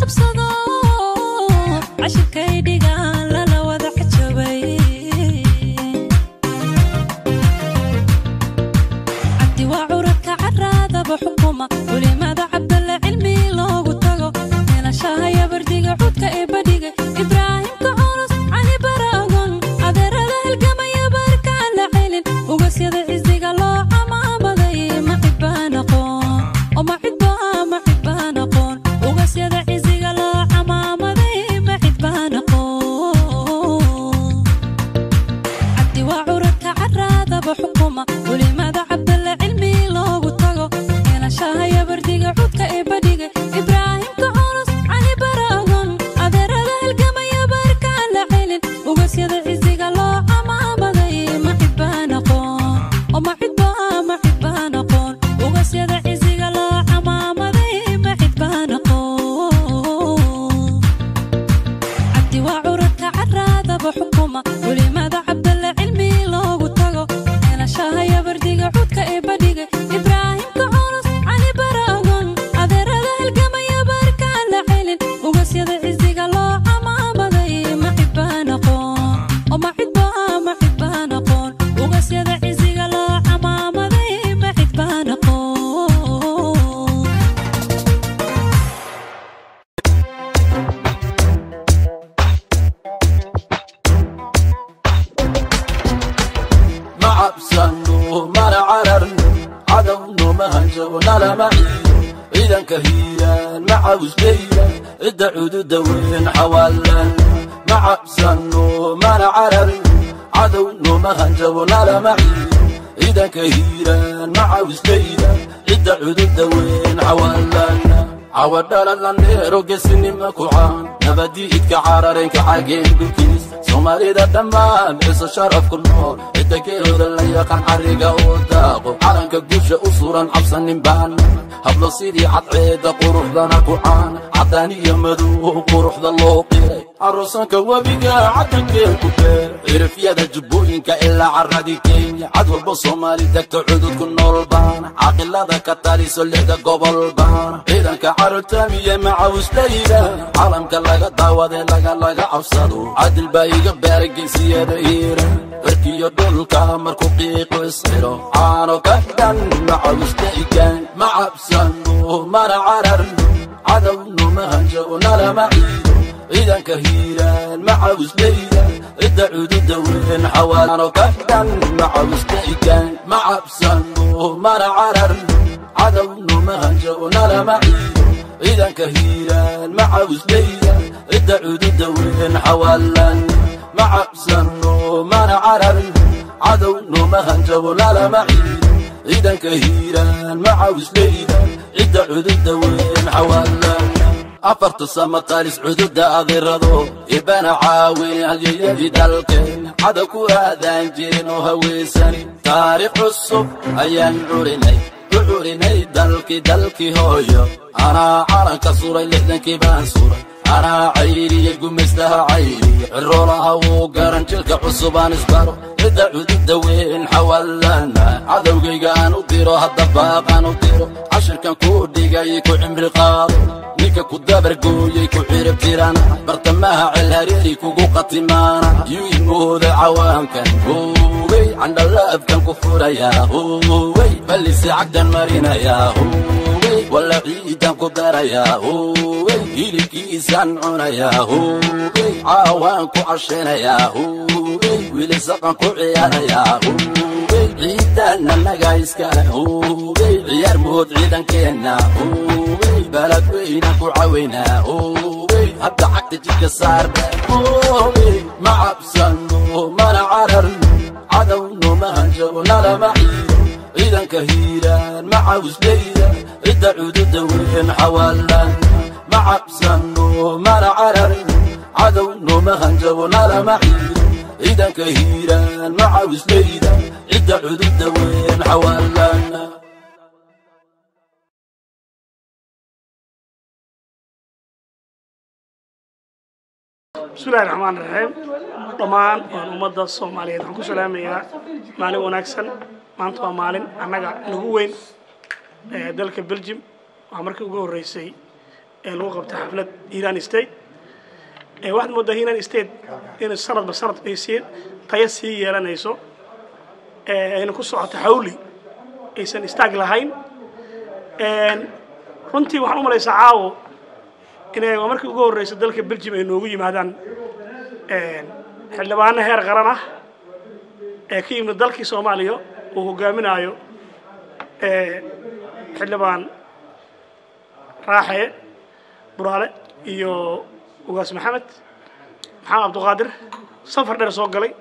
qabsado cashirkay dhigaan lala wada xajabay cabdi waa curadka caraadaba xukuma culimada cabdalle cilmi loogu tago meelashahaya bardiga cudka ee badhiga ibraahimka culus cali baraagon adeerada halgamaya barkaan la celin ugasyada cisiga loo camaamaday ma cidbaan aqoon oo ma cidbaa ma cidbaan aqoon ugasyada cisiga loo camaamaday ma cidbaan aqoon cabdi waa curadka caraadaba xukuma culimada cabdalle cilmi loogu tago meelashahaya bardiga cudka ee badhiga ibraahimka culus cali baraagon adeerada halgamaya barkaan la celin ugasyada cisiga loo camaamaday ma cidbaan aqoon oo ma cidbaa ma cidbaan aqoon ugasyada cisiga loo camaamaday ma cidbaan aqoon cabdi waa curadka caraadaba xukuma culimada cabdalle cilmi loogu tago meelashahaya bardiga cudka ee badhiga ibraahimka culus cali baraagon adeerada halgamaya barkaan la celin ugasyada cisiga loo camaamaday ma cidbaan aqoon oo ma cidbaa ma cidbaan aqoon ugasyada cisiga loo camaamaday ma cidbaan aqoon ma cabsanno mana cararno cadowno ma hanjabno lama ciido ciidanka hiiraan ma cawsbayda cidda cududa weyn xawaalan ma cabsanno mana cararno cadowno ma hanjabno lama ciido ciidanka hiiraan ma cawsbayda cidda cududa weyn xawaalan cawadhaladlandheero gesinima ku caan nabadiidka cararenka cageen dhulkiis soomaalida dhammaan ciso sharaf ku nool cidda geeoda la yaqaan cariga oo daaqo calanka gusha u suran cabsanin baana hablo sidii cadceedda quruxdana ku caan caddaan iyo madow quruxda loo qiray carusanka webiga cadankeen ku beer cirifyada jubbooyinka ilaa caradii kenya cad walba soomaali degto cudud ku nool baana caaqilada ka taliso lixda gobol baana ciidanka carotamiya macawslayda calamka laga daawade laga laga cabsado cadil baa iga beeray geysiyada hiira cirkiyo dhulka markuu qiiqu isxiro caano ka dhan macawslaygan ma cabsano mana cararno cadowno ma hanjabno lama ciido ciidanka hiiraan ma cawslayda cidda cududa weyn xawaano ka dhan ma cawslaygan ma cabsano mana cararno cadowno ma hanjabno lama ciido ciidanka hiiraan ma cawslayda cidda cududa weyn xawaalan ma cabsano mana cararno cadowno ma hanjabno lama ciido ciidanka hiiraan ma cawslayda cidda cududa weyn xawaalan afarta sama qalis cududa adirado ibana caawin halyayadii dalkeen cada ku aadaan jirin oo haweysani taariikh cusub ayaan curinay u curinay dalkii dalkii hooyo anaa calanka suray lixdankii baan suray anaa cayriyey gumaystaha cayriye ciroolaha wuu garan jilka cusubaan isbaro cidda cududa weyn xawaalana cadowgayga aan u diro hadda baaqaan u diro cashirkan kuu dhigay ku cimri qaado ninka ku dabargooyey ku cirib tirana bartamaha celhareeri kugu qatimaana yuu imooda cawaankan howey candhalaabkan ku furayaa howey ballise cagdan marinayaa howey walla ciidan ku darayaa howey hilibkiisaan cunayaa howey caawaan ku cashanayaa howey wilisaqan ku ciyaarayaa howey ciidanna naga iskale howey ciyaar mood ciidankeenna howey balad weyna ku cawaynaa howey hadda cagta jidka saarna howey ma cabsano mana cararno cadowno ma hanjabno lama ciido ciidanka hiiraan ma cawslayda cidda cududa weyn xawaalan ma cabsano mana cararno cadowno ma hanjabno lama ciido ciidanka hiiraan ma cawslayda cidda cududa weyn xawaalan bismillahi raxmaan raxiim dhammaan waan ummadda soomaaliyeed waxaan ku salaamayaa maalin wanaagsan maanta waa maalin annaga nagu weyn ee dalka belgium waa markii ugu horreysay ee lagu qabtay xaflad hiiraan state waxaad moodaa hiiraan state in sanadba sanad ay sii tayo sii yeelanayso ayna ku socoto xawli aysan istaag lahayn runtii waxaan u malaysaa caawo inay waa markii ugu horreysa dalka belgium ay noogu yimaadaan xildhibaano heer qaran ah ee ka yimid dalkii soomaaliya uu hogaaminayo xildhibaan raaxe buraale iyo ugaas maxamed maxamed cabduqaadir safar dheer soo galay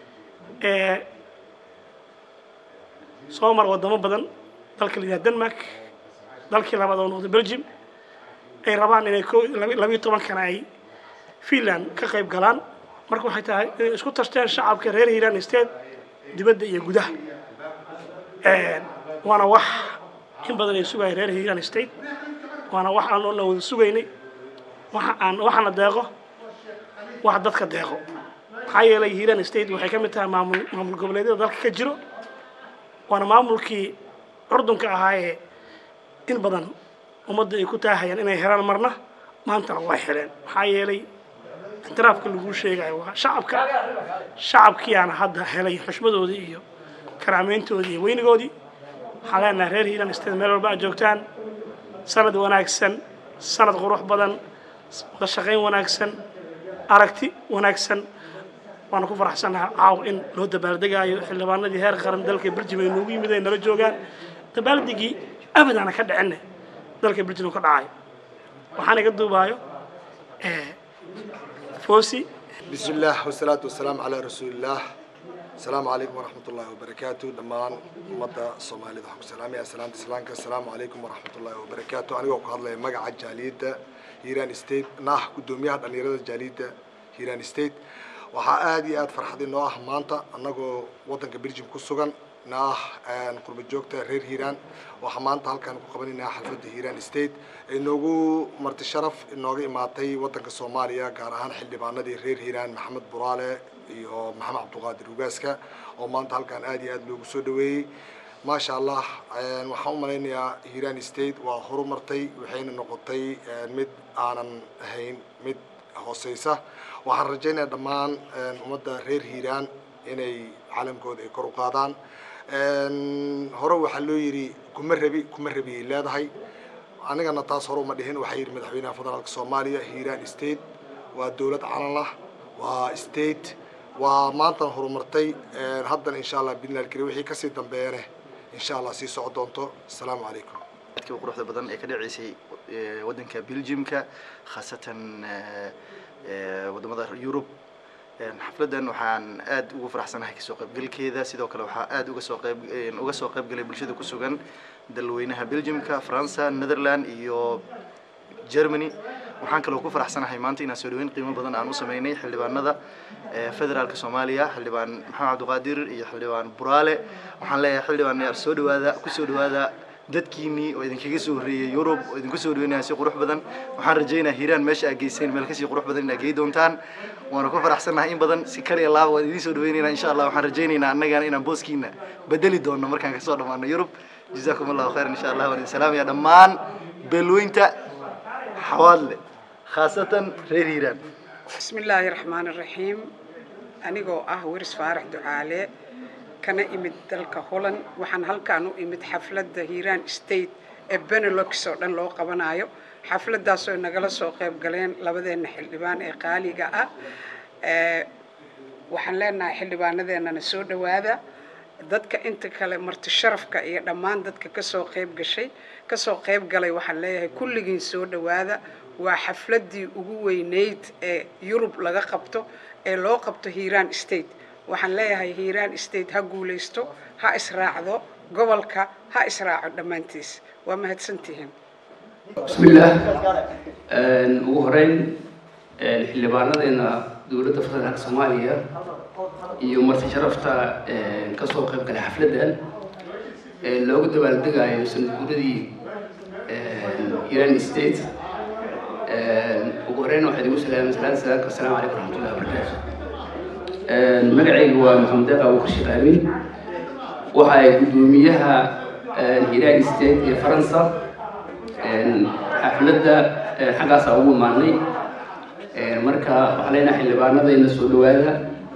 soo mar wadamo badan dalka la yidhaha denmark dalkii labaad oo noqday belgium ay rabaan inay ko labiyo tobankana ay finland ka qayb galaan marka waxay tahay inay isku tashteen shacabka reer hiiraan state dibadda iyo gudaha waana wax in badan ay sugaya reer hiiraan state waana wax aan oona wada sugaynay waxa aan waxaana deeqo wax dadka deeqo maxaa yeelay hiiraan state waxay ka mid tahay maamul maamul goboleedyada dalka ka jiro waana maamulkii curdunka ahaayee in badan ummadda ay ku taahayaan inay helaan marna maantana way heleen maxaa yeelay ictiraafka laguu sheegayo waa shacabka shacabkiyaana hadda helay xushmadoodii iyo karaameyntoodii iyo weynigoodii waxaan leenahay reer hiiraan state meel walba aad joogtaan sanad wanaagsan sanad qurux badan wada shaqayn wanaagsan aragti wanaagsan waana ku faraxsannaha caaw in loo dabaaldegaayo xildhibaanadii heer qaran dalka belgium ay noogu yimid ay nala joogaan dabaaldegii abadaana ka dhicinne dalka belgium ka dhacayo waxaan iga duubaayo fosi بسم الله والصلاة والسلام على رسول الله السلام عليكم ورحمة الله وبركاته دمان مدى الصومالي ضحك سلامي السلام تسلانك السلام عليكم ورحمة الله وبركاته أنا وقع الله مقع جاليدة هيران ستيت ناه قدوميها دانيرة جاليدة هيران ستيت waxaa aada iyo aada farxad inoo ah maanta annagoo waddanka belgium ku sugan na ah qurba joogta reer hiiraan waxaa maanta halkaan ku qabanaynaa xalfadda hiiraan state inoogu marti sharaf inooga imaatay waddanka soomaaliya gaar ahaan xildhibaanadii reer hiiraan maxamed buraale iyo maxamed cabduqaadir ugaaska oo maanta halkaan aada iyo aada loogu soo dhaweeyey maasha allah waxaan u malaynayaa hiiraan state waa horumartay waxayna noqotay mid aanan ahayn mid hooseysa waxaan rajaynayaa dhammaan ummadda reer hiiraan inay calamkooda ay kor u qaadaan hore waxaa loo yidhi kuma rabi kuma rabiyay leedahay anigana taas hore uma dhihin waxaa yidhi madaxweynaha federaalka soomaaliya hiiraan state waa dowlad calan lah waa state waa maantan horumartay haddana insha allah bidnal kari wixii kasii dambeeyane insha allah sii soco doonto asalaamu calaykum dadka quruxda badan ee ka dhaceysay waddanka belgiumka khaasatan wadamada yurub xafladdan waxaan aad ugu faraxsanahay kasoo qaybgalkeeda sidoo kale waxaa aad uga soo qayb uga soo qayb galay bulshada ku sugan dalweynaha belgiumka faransa netherland iyo germany waxaan kaloo ku faraxsanahay maanta inaan soo dhaweyn qiimo badan aan u sameynay xildhibaanada federaalka soomaaliya xildhibaan maxamed cabdiqaadir iyo xildhibaan buraale waxaan leeyahay xildhibaan yaar soo dhawaada kusoo dhawaada dadkiinii oo idinkaga soo horreeyay yurub oo idinku soo dhaweynaya si qurux badan waxaan rajaynayaa hiiraan meesha aad geyseen meel kasii qurux badan inaad gey doontaan waana ku faraxsannahay in badan si kaliya laaba waan idiin soo dhaweynaynaa insha allah waxaan rajaynaynaa annagana inaan booskiina bedeli doono markaan kasoo dhammaano yurub jazaakum allahu khayran insha allah waan idin salaamaya dhammaan beelweynta xawaadle khaasatan reer hiiraan بسم الله الرحمن الرحيم anigoo ah waris faarax ducaale kana imid dalka holland waxaan halkaan u imid xafladda hiiraan state ee benelux oo dhan loo qabanayo xafladdaasoo nagala soo qayb galeen labadeena xildhibaan ee qaaliga ah waxaan leenahay xildhibaanadeennana soo dhowaada dadka inta kale marti sharafka iyo dhammaan dadka kasoo qayb gashay kasoo qayb galay waxaan leeyahay kulligiin soo dhowaada waa xafladdii ugu weyneyd ee yurub laga qabto ee loo qabto hiiraan state waxaan leeyahay hiiraan state ha guulaysto ha israacdo gobolka ha israaco dhammaantiis waa mahadsantihiin bismillaah ugu horeyn xildhibaanadeena dowladda federaalka soomaaliya iyo marti sharafta kasoo qayb galay xafladdan loogu dabaaldegayo sanad guuradii iran state ugu horeyn waxaad igu salaamay salaanta salaamka asalaamu calaykum waraxmatullahi wabarakaatu magacaygu waa maxamed deeq abuukar sheekh aamin waxa ay guddoomiyaha hiiraan state ee faransa xafladda xaggaasa ugu imaanay marka waxaa leenahay xildhibaanadayna soo dhawaada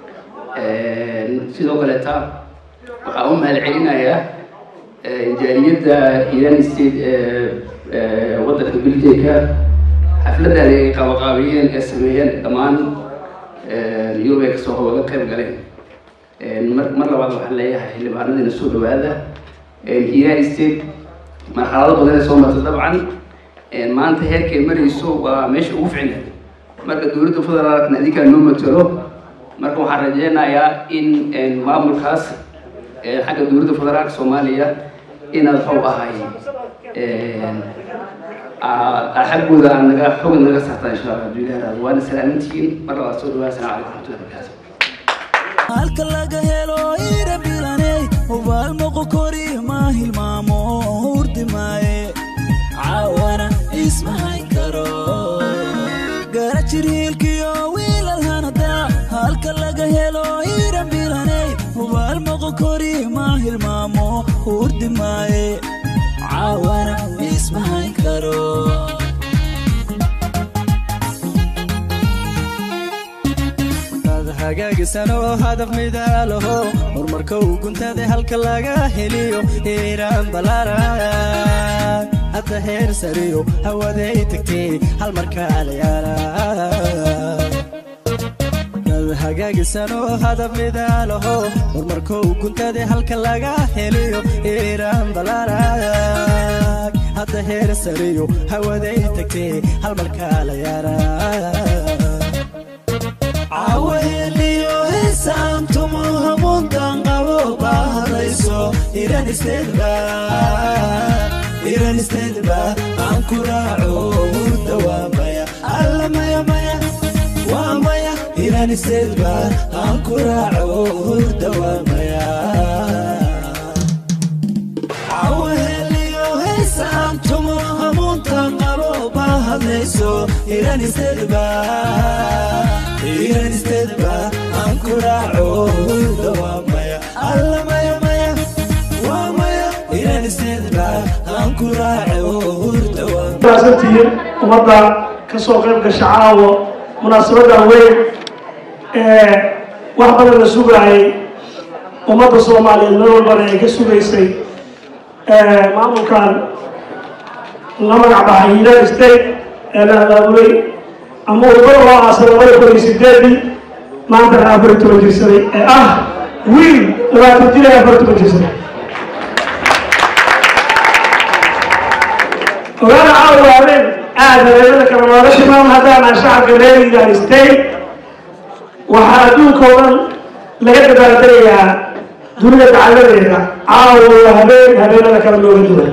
sidoo kaleeta waxaa u mahad celinayaa jaaliyadda iran state ee waddanka belgiumka xafladdan ay qaabaqaabiyeen ee sameeyeen dhammaan yurub ay kasoo wada qayb galeen mar mar labaad waxaan leeyahay xildhibaanadayna soo dhawaada iran state marxalado badan ee soo marta dabcan maanta heerkay marayso waa meesha ugu ficneed marka dowladda federaalkna adinkaa noo matalo marka waxaan rajeynayaa in maamulkaas xagga dowladda federaalka soomaaliya inaad waxuu ahay xaggooda aan naga xog naga saartaa insha allah hadduu ilaah raado waana salaamintihiin mar labaad soo dhawaa asalamu calaykum raxmatullahi wabarakaatu halka laga helo ira bilaney hubaal moqo kori ma hilmaamo hurdi maaye caawana ismahay karo gara jirhiilkiyo wiilal hanada halka laga helo ira bilaney hubaal moqo kori ma hilmaamo hurdi maaye caawana ismahay karo hagaagisanoo hadaf midaalaho horumarka uu guntaday halka laga heliyo hiiraan balaara hadda heer sariyo hawaday tagtay hal markaalayaala hagaagisanoo hadaf midaalaho horumarka uu guntaday halka laga heliyo hiiraan balaara hadda heer sariyo hawaday tagtay hal markaalayaala caweliyo heesaantumo hamuntan qabo baahadayso iran istedba iran istedba aan ku raaco hurda waa maya alla maya maya waa maya iran istedba aan ku raaco hurda waa maya caweliyo heesaantumo hamuntan qabo baahadayso iran istedba iran istedba aan ku raaco hurda waa maya alla maya maya waa maya iran istedba aan ku raaco hurda waa maasantihiin ummadda ka soo qayb gasha caawo munaasabadda weyn ee wax badan la sugaayay ummadda soomaaliyeed meel walbana ay ka sugaysay maamulkan la magac baxay united state ee la abaabulay ama wadada loo aasay labada kun iyo sideedii maantana afar iyo toban jirsaday ee ah wiil labaatan jir ee afar iyo toban jirsaday ogaana caawa habeen aad habeennada kale looga shimaan haddaan aan shacabka reer united state waxaa adduunka oo dhan laga dabaaldagayaa dunida dacaladeeda caawa waa habeen habeenada kale looga duwan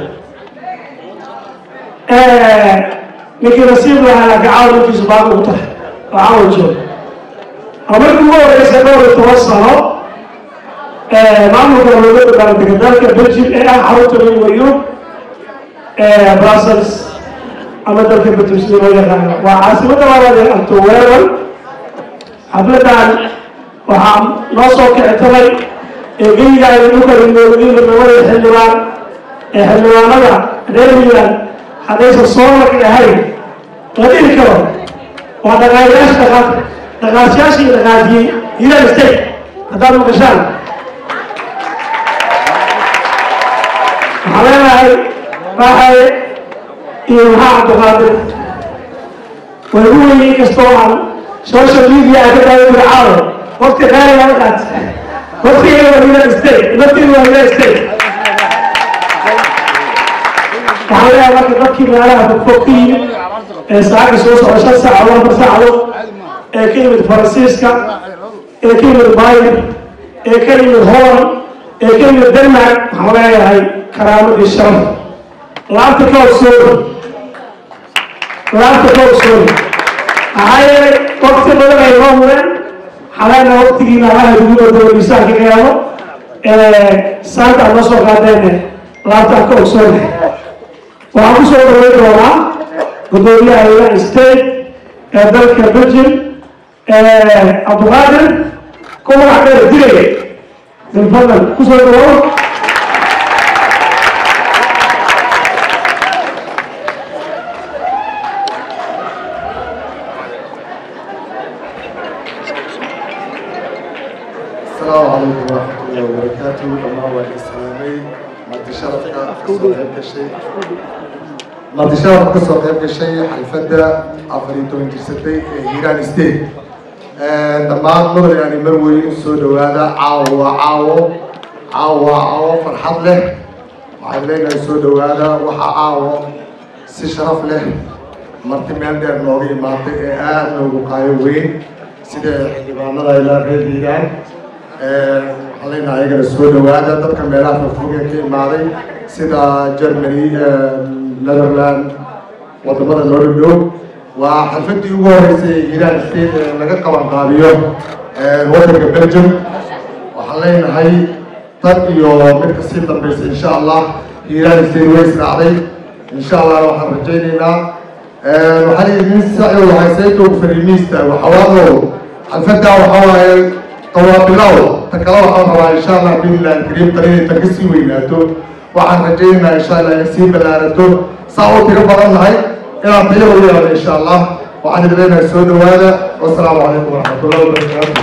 ninkii nasiib lahaa gacaaw ninkiisu baaqi ugu tahay oo caawa jooga oo markii ugu horeysa dhowr iyo toban sano maamulka looga dabaaldegay dalka belgium ee ah xarunta midowda yurub brussels ama dalka belgium sida loo yaqaano waa caasimadda labaad ee antoweran xafladan waxaa noo soo kici talay ee geyga ay u kala moogdiin labada xildhibaan ee xildhibaanada reer milan haddaysan soo marki ahayn la dhihi karo waa dhaqaalayaasha dhaqaaq dhaqaasyaashii dhaqaajiyey united state haddaad maqashaan waxaan leenahay raaxaye iyo maxaa cabdiqaadir way ugu weyn inkastoo aan social media ay ka daawan jira caawo waqti qaali lama qaat waqtigeeda waa united state nafteedu waa united state waxaan leeyahay marka dadkii meelaha fogfog ka yimid ee saacadii soo socda shan saacadood afar saacadood ee ka yimid faransiiska ee ka yimid bayer ee ka yimid holland ee ka yimid denmark waxaan leeyahay karaamadii sharaf laabta ka ogsooni laabta ka ogsooni maxaa yeelay waqti badan ay noo mudeen xaleena waqtigiina allaha idigu badalo miisaanka qiyaamo saanta aad noo soo qaadeene laabtaan ka ogsooni waxaan ku soo dhaweyn doonaa gudoomiyaha united state ee dalka belgium cabduqaadir ku magac dheer dilay bilfadlan ku soo dhawow السلام عليكم ورحمة الله وبركاته لما هو الإسلامي مادي شرفك كسو قيب كشي مادي شرفك كسو قيب كشي حلفدة عفريتو انترسدي هيران ستيت دمان مدر يعني مروي سو دوادا عاو عاو عاو عاو فرحان له وعلينا سو دوادا وحا عاو سي شرف له marti meel dheer nooga imaatay ee aada noogu qaayo weyn sida xildhibaanada ilaa reer hiiraan waxaan leenahay ayagana soo dhawaada dadka meelaha fogfoge ka imaaday sida germany netherland wadamada noo dhow waa xalfadii ugu horeysay ee hiiraan state ee laga qaban qaabiyo wadanka belgium waxaan leenahay tan iyo mid kasii dambeysa insha allah hiiraan state way israacday insha allah waxaan rajaynaynaa waxaan idin saci waxay saytow fariimiista waxawaado xalfadda waxaa waaye qawaabilow ta kale waxaan rabaa insha allah biidnillahi alkariim tan inay tan kasii weynaato waxaan rajaynaynaa insha allah inay sii ballaarato saa u tiro badan nahay inaan tayo u yeelno insha allah waxaan idin leenahay soo dhawaada wasalaamu calaykum waraxmatullahi wabarakaatu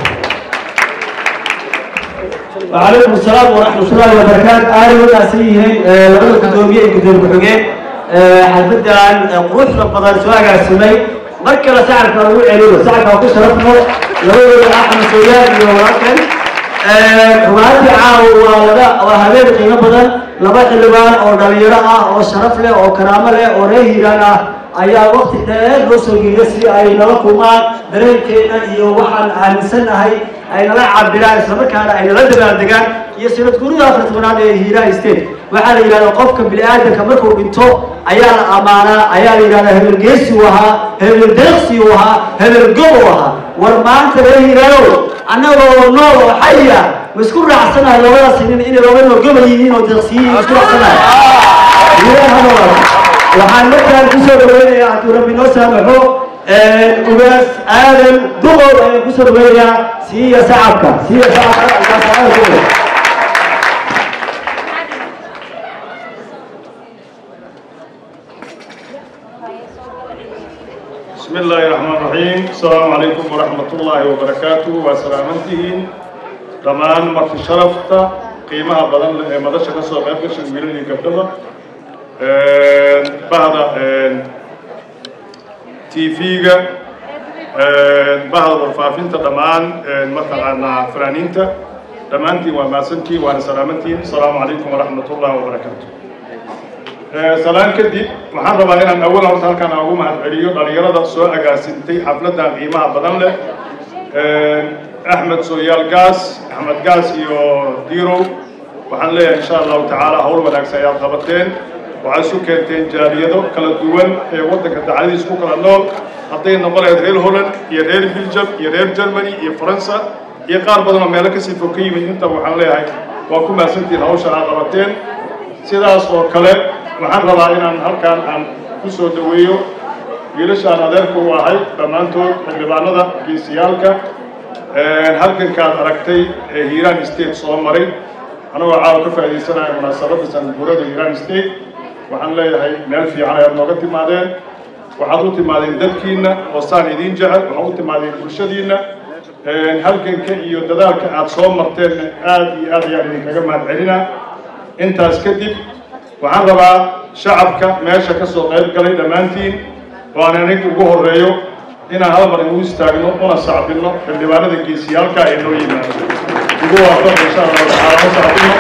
وعليكم السلام ورحمة الله وبركاته أهلا وسهلا لبدا قدومية قدوم بحقين xalfadan quruxda badan soo agaasimay mar kale sacabka ugu celiyo sacabka ku sharafno labadooda axmed sooyaan iyo walaalkan rumaantii caawa waa laga waa habeen qiimo badan laba xildhibaan oo dhalinyaro ah oo sharaf leh oo karaamo leh oo reer hiiraan ah ayaa waqti dheer loo soo geeya si ay nala kulmaan dareenkeena iyo waxaan aaminsanahay ay nala cabiraan islamarkaana ay nala dabaaldegaan iyo sanad gurida afar tobanaad ee hiiraan state waxaa la yidhahdaa qofka bini aadamka markuu dhinto ayaa la ammaanaa ayaa la yidhahdaa hebel geesi uu ahaa hebel deeqsi uu ahaa hebel gob uu ahaa war maanta reer hiiraanow annagoo nool oo xaya ma isku raacsanahay labadaas nin inay laba noo gobol yihiin oo deeqsiyiin ma isku raacsanahay hiiraan ha noolaado waxaan markaan kusoo dhaweynayaa hadduu rabbi noo saamaxo ugaas aadan duqow ayaan kusoo dhaweynayaa siiya sacabka siiya sacabka بسم الله الرحمن الرحيم السلام عليكم ورحمة الله وبركاته وسلامتهين دمان مرت شرفتا قيمها بدن مدشة كسو غير كشن ميلوني قبضة بعد تي فيغا بعد ورفافينتا دمان مثلا فرانينتا دمانتي وماسنتي وانا سلامتين السلام عليكم ورحمة الله وبركاته salaan kadib waxaan rabaa inaan awal horta halkaan ugu mahadceliyo dhalinyarada soo agaasintay xafladdan qiimaha badan leh axmed sooyaal gaas axmed gaas iyo dirow waxaan leeyahay insha allahu tacaala hawl wanaagsan ayaad qabateen waxaad isu keenteen jaaliyado kala duwan ee waddanka dacladiis ku kala nool hadday noqon lahayd reer holland iyo reer belgium iyo reer germany iyo faransa iyo qaar badan oo meelo kasii fog ka yimid intaba waxaan leeyahay waa ku mahadsantihiin hawsha aad qabateen sidaas oo kale waxaan rabaa inaan halkaan aan ku soo dhaweeyo wiilashaan adeerka u ahay dhammaantood xildhibaanada geesiyaalka halkankaad aragtay ee hiiraan state soo maray anagoo caawa ka faa'iidaysanaya munaasabadda sanadguurada hiiraan state waxaan leeyahay meel fiican ayaad nooga timaadeen waxaad u timaadeen dadkiinna oo saan idiin jecel waxaad u timaadeen bulshadiinna halganka iyo dadaalka aad soo marteenna aad iyo aad ayaan idinkaga mahadcelinaa intaas kadib waxaan rabaa shacabka meesha ka soo qayb galay dhammaantiin oo aan aniga ugu horreeyo inaan hal mar igu istaagno una sacbinno xildhibaanada geesiyaalka ee noo yimaado ugu waafaq insha allahu tacaala u sacbinno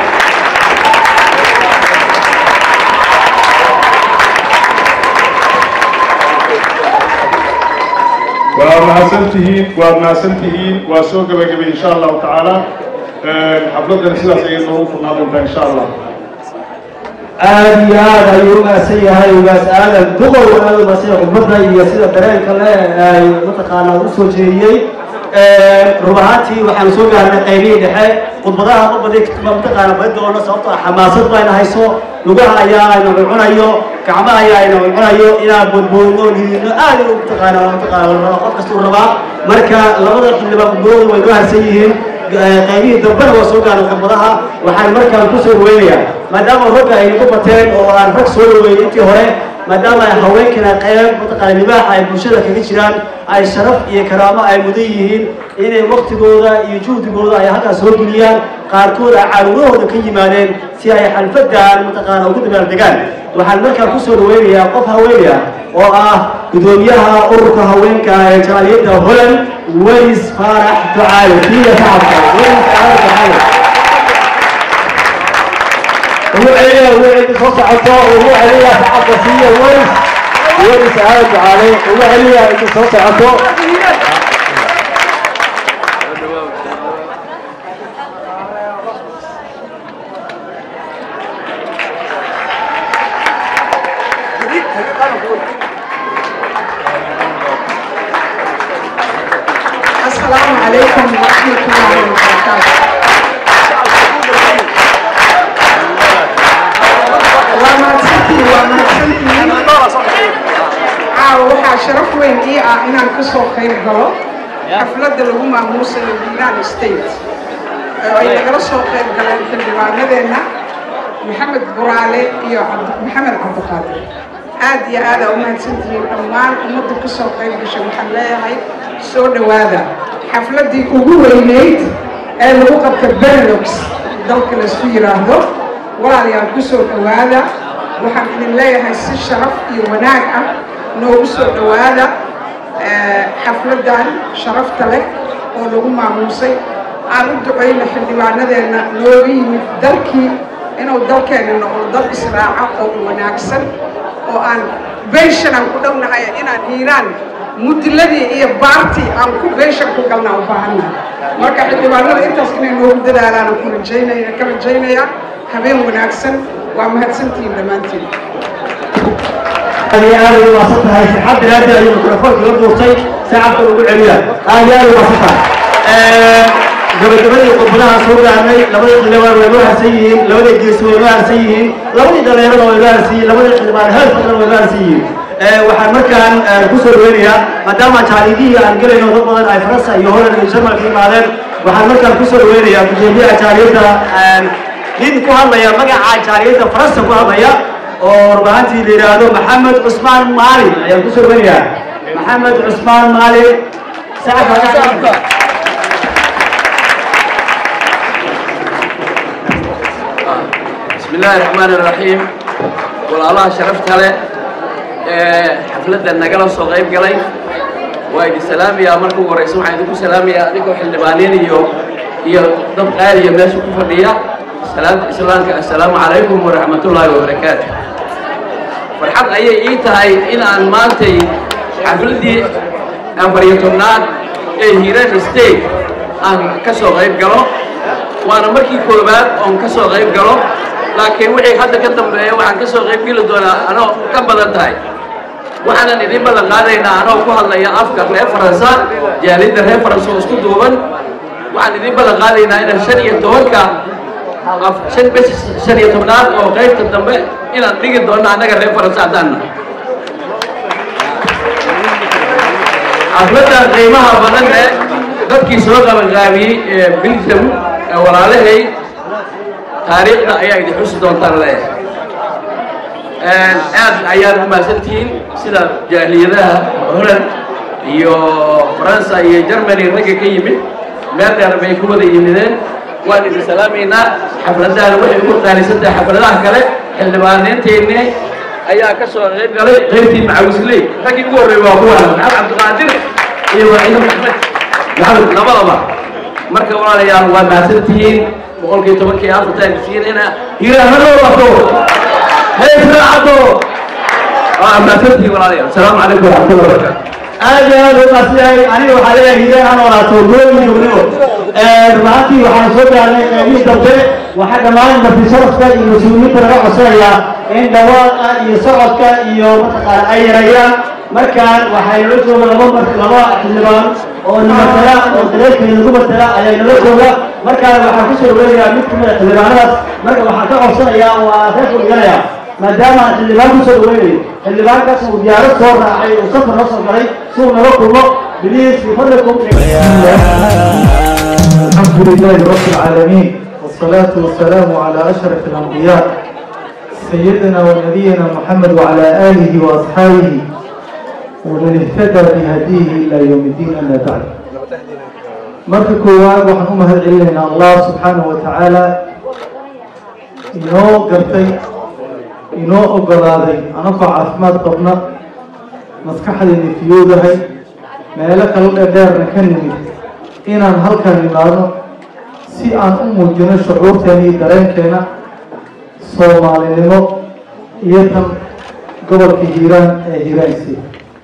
waa mahadsantihiin waad mahadsantihiin waa soo gebagabay insha allahu tacaala xafladdan sidaas ayay noogu furnaa doontaa insha allah aad iyo aad ayuu umahadsan yahay ugaas aadan duqow aad umahadsan yahay khudbadda iyo sida dareenka le ay mataqaanaa u soo jeediyey rub ahaantii waxaanu soo gaarnay qaybihii dhexe khudbadaha ma badi mataqaana badi doono sababto ah xamaasad bayna hayso lugaha ayaa ayna cunayo gacmaha ayaa ayna cunayo inaan boodboodno liidino aad u mataqaana mataqaana qof kastuu rabaa marka labada xildhibaan khudbadoodu way noo harsan yihiin qaybihii dambena waa soo gaarnay khudbadaha waxaan markaan ku soo dhaweynayaa maadaama ragga ay nagu bateen oo aan rag soo dhaweeyey intii hore maadaama ay haweenkana qayb mataqaana libaaxa ay bulshada kaga jiraan ay sharaf iyo karaamo ay mudan yihiin inay waktigooda iyo juhdigooda ay halkaas soo geliyaan qaarkood ay caawinahooda ka yimaadeen si ay xalfadan mataqaana ugu dabaaldegaan waxaan markaa kusoo dhaweynayaa qof haweeney ah oo ah gudoomiyaha ururka haweenka ee jaaliyadda holland welis faarax ducaale diya shacabka welis faarax ducaale ugu celiya ugu celiya soo socoto ugu celiya shacabka siiya welis welis aada ducaale ugu celiya inta soo socoto السلام عليكم ورحمة الله وبركاته waa mahadsantihiin waa mahadsantihiin caawa waxaa sharaf weyn ii ah inaan ka soo qayb galo xafladda lagu maamuusayo hiiraan state oo ay nagala soo qayb galeen xildhibaanadeenna maxamed buraale iyo cabdi- maxamed cabdiqaadir aad iyo aad aa u mahadsantihiin dhammaan ummadda ka soo qayb gashay waxaan leeyahay soo dhowaada xafladdii ugu weyneyd ee lagu qabta benelux dalka laisku yidhaahdo walaalayaal ku soo dhowaada waxaan idin leeyahay si sharaf iyo wanaag ah noogu soo dhowaada eh, xafladdan sharafta leh oo lagu maamuusay aan u ducayna xildhibaanadeenna nooga yimid dalkii inuu dalkeenna noqdo dal israaca oo wanaagsan oo aan benshan aan ku dhownahay inaan hiiraan mudiladii iyo baartii aan ku benshan ku galnaa u baahannahay marka xildhibaanada intaas inay noogu dadaalaan aan ku rajaynaya ka rajaynaya habeen wanaagsan waa mahadsantihiin dhammaantiin aad iyo aad ugu maasan tahay sixad daraaddeed ayuu mikrofoonka la duurtay saacadka ugu celiya aad iyo aad ugu maasan tahay gabagabadii khudbadaha soo gaarnay labadii xildhibaan way noo harsan yihiin labadii geesi way noo harsan yihiin labadii dhalinyarada way noo harsan yihiin labadii xildhibaan heer fadlan way noo harsan yihiin waxaan markaan ku soo dhaweynayaa maadaama jaalidihii aan gelayno dad badan ay faransa iyo holland iyo jarmalka yimaadeen waxaan markaan ku soo dhaweynayaa gudoomiyaha jaaliyadda nin ku hadlaya magaca jaaliyadda faransa ku hadlaya oo warbaahantii la yidhaahdo maxamed cusmaan maalin ayaan ku soo dhaweynayaa maxamed cusmaan maalin sacabka بسم الله الرحمن الرحيم والله شرفت له حفلة النقلة صغير قلي وايد سلام يا مركو ورئيس وعيدكم سلام يا أديكم حلبانين يو يو ضب قال يا ناس كفرية سلام سلام السلام عليكم ورحمة الله وبركاته فرحت أي إيتهاي إن أن مانتي حفلتي أفريتونات إيه هيران ستيت أن كسو غير قلو waana markii koowaad oon ka soo qayb galo laakiin wixii hadda ka dambeeya waxaan ka soo qayb geli doonaa anoo ka badan tahay waxaanan idin ballan qaadaynaa anoo ku hadlaya afka reer faransa jaalidda reer faransa oo isku duuban waxaan idin ballan qaadaynaa inaan shan iyo tobanka af shan bes shan iyo tobnaad oo qaybta dambe inaan dhigi doono annaga reer faransa haddaan nahay xafladda qiimaha badan ee dadkii soo qabanqaabiyey ee bilsam ee walaalahay taariikhda ayaa idin xusi doontaan leeyahay aad ayaad u mahadsantihiin sida jaaliyadaha holland iyo faransa iyo germany ragga ka yimid meel dheer bay ku wada yimideen waan idin salaamaynaa xafladahan waxay ugu qaalisan tahay xafladaha kale xildhibaaneynteennii ayaa ka soo qayb galay qaybtii macawisley raggii ugu horreeyay waa kuwan maxamed cabdiqaadir iyo waciid maxmed maxamed labadaba marka walaalayaal waa mahadsantihiin boqolkii tobankii afartaan siinayna hiirahanoo wato heesraacado waa mahadsantihiin walaalayaal asalaamu calaykum waraxmatullahi wabarakaatu aad iyo aad u qaasiyay aniga waxaa leeyahay hideen aan walaato gooyin gabdhigo rubaantii waxaan soo gaarnay qeybihii dambe waxaa dhammaan marti sharafka iyo mas-uuliyiinta laga codsanayaa in dhawaaqa iyo socodka iyo mataqaana ay yarayaan markaan waxay nala jooga laba mar laba xildhibaan oo namatala oo dareerkeeda lagu matala ayaa nala jooga markaan waxaan kusoo dhaweynayaa mid kamid a xildhibaanadaas marka waxaan ka codsanayaa waa reerku dhiganayaa maadaama aan xildhibaan kusoo dhaweynayo xildhibaankaas uu diyaarad soo raacay uu safar la soo galay si uu naga kulmo biliis bifadlikum الحمد لله رب العالمين والصلاة والسلام على أشرف الأنبياء سيدنا ونبينا محمد وعلى آله وأصحابه ومن اهتدى بهديه إلى يوم الدين أما بعد marka koowaad waxaan u mahad celinaynaa allah subxaanahu wa tacaala inoo gartay inoo ogolaaday anagoo caafimaad qabna maskaxdayna fiyoodahay meelo kala dheerdheerna ka nimid inaan halkan imaadno si aan u muujino shucuurteena iyo dareenkeena soomaalinimo iyo tan gobolka hiiraan ee hiiraansi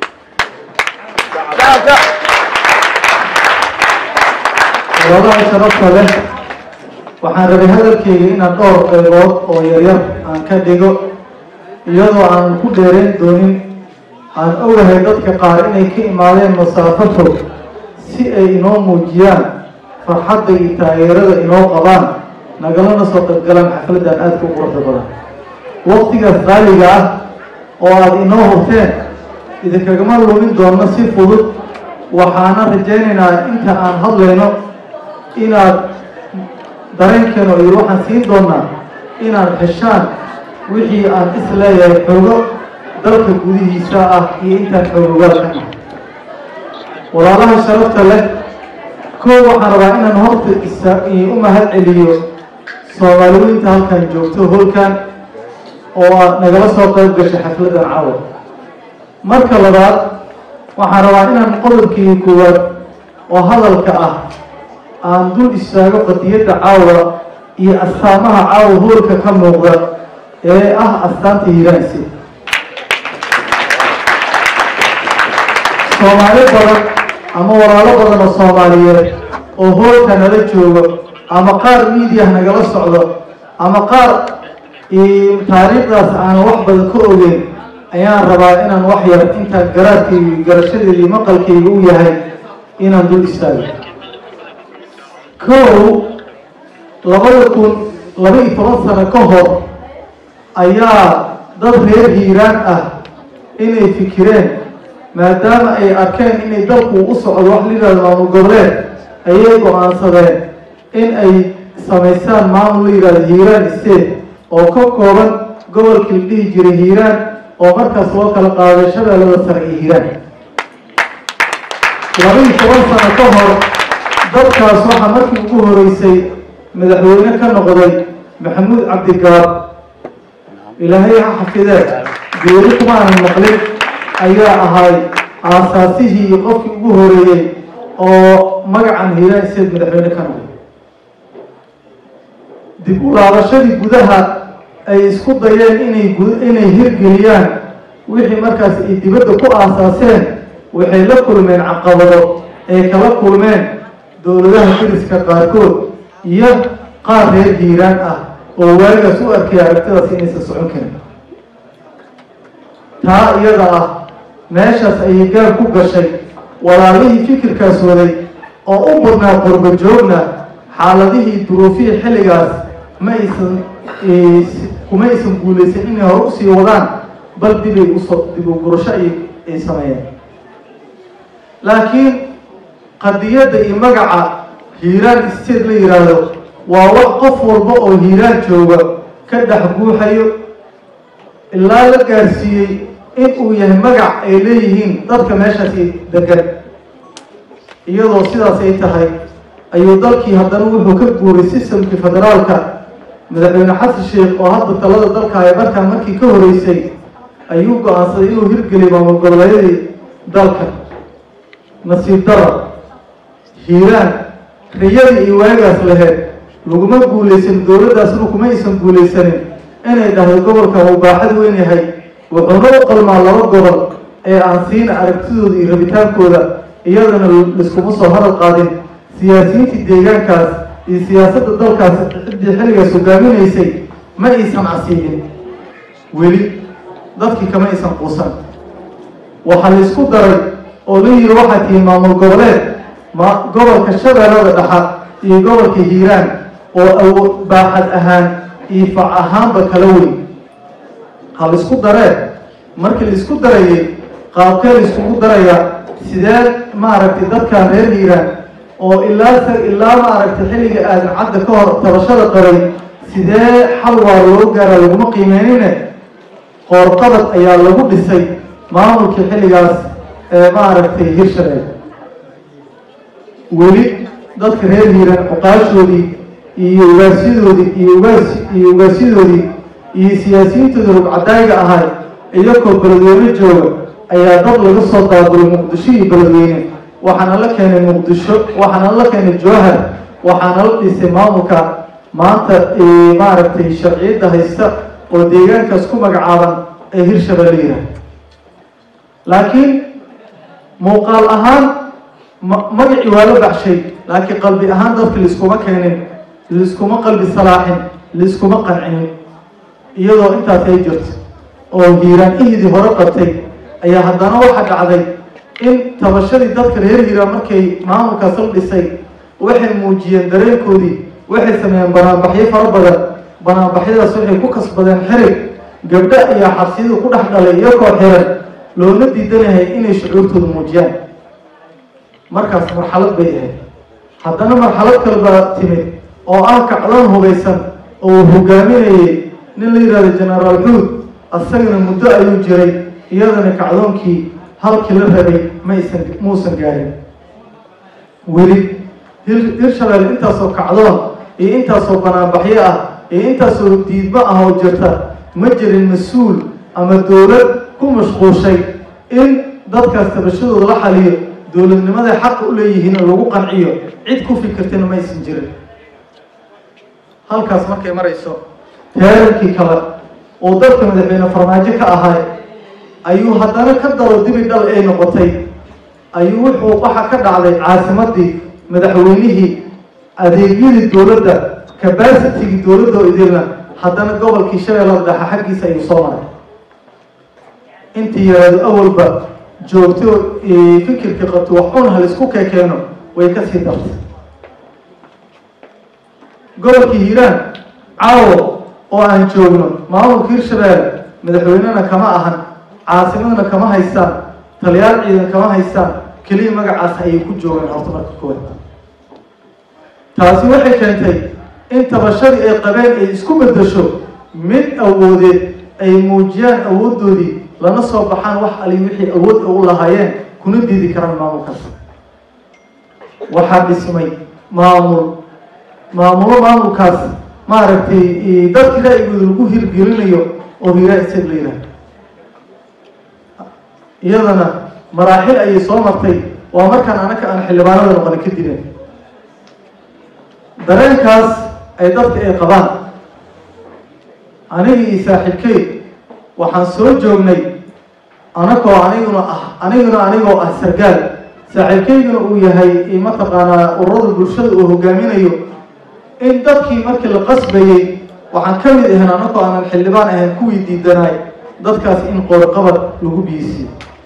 walaalaha sharafta leh waxaan rabay hadalkeyga inaan dhowr qaybood oo yaryar aan ka dhigo iyadoo aan ku dheerayn doonin aan ogahay dadka qaar inay ka imaadeen masaafo fog si ay inoo muujiyaan farxadda iyo taageerada inoo qabaan nagalana soo qaybgalaan xafladdan aadka u quruxda badan waqtigaas qaaliga ah oo aada inoo hurteen idinkagama lumin doonno si fudud waxaana rajaynaynaa inta aan hadlayno inaad dareenkeeno iyo waxaan siin doonaa inaad heshaan wixii aan is leeyahay xoogo dalka gudihiisa ah iyo intaan xoogogaal ka nahay walaalaha sharafta leh koo waxaan rabaa inaan horta isa u mahad celiyo soomaaliweynta halkan joogto holkan oo aad nagala soo qayb gashay xafladdan cawad marka labaad waxaan rabaa inaan qodobkii koowaad oo hadalka ah aan dul istaago qadiyadda caawa iyo astaamaha caawa hoolka ka muuqda ee ah astaanta hiiraansi soomaali badan ama walaalo badan oo soomaaliyeed oo hoolka nala joogo ama qaar miidiya nagala socdo ama qaar taariikhdaas aanan wax badan ka ogeyn ayaan rabaa inaan wax yar intaan garaadkayga garashadeeda iyo maqalkayga u yahay inaan dul istaago kow labada kun laba iyo toban sano ka hor ayaa dad reer hiiraan ah inay fikireen maadaama ay arkeen inay dalku u socdo wax layidhahdo maamul goboleed ayay go-aansadeen in ay samaystaan maamul la yidhahdo hiiraan state oo ka kooban gobolkii la dhihi jiray hiiraan oo markaas loo kala qaaday shabeellada sare iyo hiiraan laba iyo toban sano ka hor dadkaas waxaa markii ugu horeysay madaxweyne ka noqday maxamuud cabdigaab ilaahay ha xafidee geeri kumaanan maqlin ayaa ahay aasaasihii iyo qofkii ugu horeeyey oo magacan hiiraan seed madaxweyne ka noqday dib u laabashadii gudaha ay isku dayeen inay inay hirgeliyaan wixii markaas ay dibadda ku aasaaseen waxay la kulmeen caqabado ay kala kulmeen dowladaha diriska qaarkood iyo qaar reer hiiraan ah oo waagaas u arkay aragtidaas inaysan socon karin taa iyada ah meeshaas ayay gaar ku gashay walaalihii fikirkaas waday oo u badnaa qorbo joogna xaaladihii duruufihii xilligaas ma aysan kuma aysan guulaysan inay hore usii wadaan bal dibay usoo dib u gurasho ay ay sameeyeen laakiin qadiyadda iyo magaca hiiraan state la yidhaahdo waa wax qof walba oo hiiraan jooga ka dhex guuxayo ilaa la gaarsiiyey in uu yahay magac ay leeyihiin dadka meeshaasi degan iyadoo sidaas ay tahay ayuu dalkii haddana wuxuu ka guuray sistamkii federaalka madaxweyne xasan sheekh oo hadda talada dalka ay markaa markii ka horeysay ayuu go-aansaday inuu hirgeliyay maamul goboleedyadii dalka nasiib dara hiiraan riyadii iyo waagaas laheyd laguma guulaysan dowladdaasna kuma aysan guulaysanin inay dhahdo gobolkan uu baaxad weyn yahay wuxuuna u qalmaa laba gobol ee aan siina aragtidooda iyo rabitaankooda iyadana liskuma soo hadal qaadin siyaasiyiintii deegaankaas iyo siyaasadda dalkaas ciddii xilligaas hogaaminaysay ma aysan casiibin weli dadkii kama aysan quusan waxaa la isku daray oo la yiri waxaa tihi maamul goboleed ma gobolka shabeellada dhaxa iyo gobolka hiiraan oo awood baaxad ahaan iyo fac ahaanba kala weyn ha la isku daree markii la isku darayay qaabkee la iskugu daraya sidee maaragtay dadkan reer hiiraan oo ilaa ilaa maaragtay xilliga aadan cadda ka hor tabashada qabay sidee xal waa loo gaara laguma qiimeynine qoorqabad ayaa lagu dhisay maamulkii xilligaas ee maaragtay hirshabelle weli dadka reer hiiraan cuqaashoodii iyo ugaasyadoodii iyo ugaas iyo ugaasyadoodii iyo siyaasiyiintoodii rugcadaaga ahay iyagoo beledweyne jooga ayaa dad laga soo daabulay muqdisho iyo beledweyne waxaana la keenay muqdisho waxaana la keenay jowhar waxaana la dhisay maamulka maanta maaragtay sharciyadda haysta oo deegaankaas ku magacaaban ee hirshabelle yiraah laakiin muuqaal ahaan ma- magacii waa la baxshay laakiin qalbi ahaan dadka laiskuma keenin laiskuma qalbi salaaxin laiskuma qancinin iyadoo intaas ay jirto oo hiiraan ihidii hore qabtay ayaa haddana waxaa dhacday in tabashadii dadka reer hiiraan markay maamulkaas la dhisay waxay muujiyeen dareenkoodii waxay sameeyeen banaanbaxyo fara badan banaanbaxyadaas waxay ku kasbadeen xirig gabdho ayaa xabsiyadu ku dhex dhalay iyagoo xiran loona diidanahay inay shucuurtooda muujiyaan markaas marxalad bay ahayd haddana marxalad kale baa timid oo ah kacdoon hubaysan oo uu hogaaminayay nin la yidhahdo genaraal xuud asagana muddo ayuu jiray iyadana kacdoonkii halkii la rabay maysan muusan gaarin weli hir hirshabelle intaasoo kacdoon iyo intaasoo banaanbaxyo ah iyo intaasoo diidmo ah oo jirta ma jirin mas-uul ama dowlad ku mashquushay in dadkaas tabashadooda la xaliyo dowladnimaday xaqa u leeyihiin oo lagu qanciyo cid ku fikirtayna ma aysan jirin halkaas markay marayso teerankii kale oo dadka madaxweyne farmaajo ka ahay ayuu haddana ka daro dibi dhal ay noqotay ayuu wuxuu waxa ka dhacday caasimadii madaxweynihii adeegyadii dowladda cabacitigii dowladda oo idilna haddana gobolkii shabeellada dhexe xaggiisa ayuu soo maray intii yaraado awalba joogto fikirka qabto wax un hal isku kekeeno way ka sii dartay gobolkii hiiraan caawo oo aan joogno maamulka hirshabelle madaxweynena kama ahan caasimadna kama haystaan taliyaal ciidan kama haystaan keliya magacaas ayay ku joogaan horta marka koowaad taasi waxay keentay in tabashadii ay qabeen ay isku bedesho mid awoodeed ay muujiyaan awooddoodii lana soo baxaan wax ali wixii awood u lahaayeen kuna diidi karaan maamulkaas waxaa dhismay maamul maamulo maamulkaas maaragtay dadkii ra'yigooda lagu hirgelinayo oo hiraa isag la yidhaah iyadana maraaxil ayay soo martay waa markaan anaka aan xildhibaanada noqonin ka dibeen dareenkaas ay dadka ay qabaan aniga iyo saaxiibkey waxaan soo joognay anagoo aniguna ah aniguna anigoo ah sargaal saaxiibkeyguna uu yahay mataqaanaa ururada bulshada uu hogaaminayo in dadkii markii la qasbayey waxaan ka mid ahayn anagoo aanan xildhibaan ahayn kuwii diidanaay dadkaas in qoorqabad lagu biyisiyo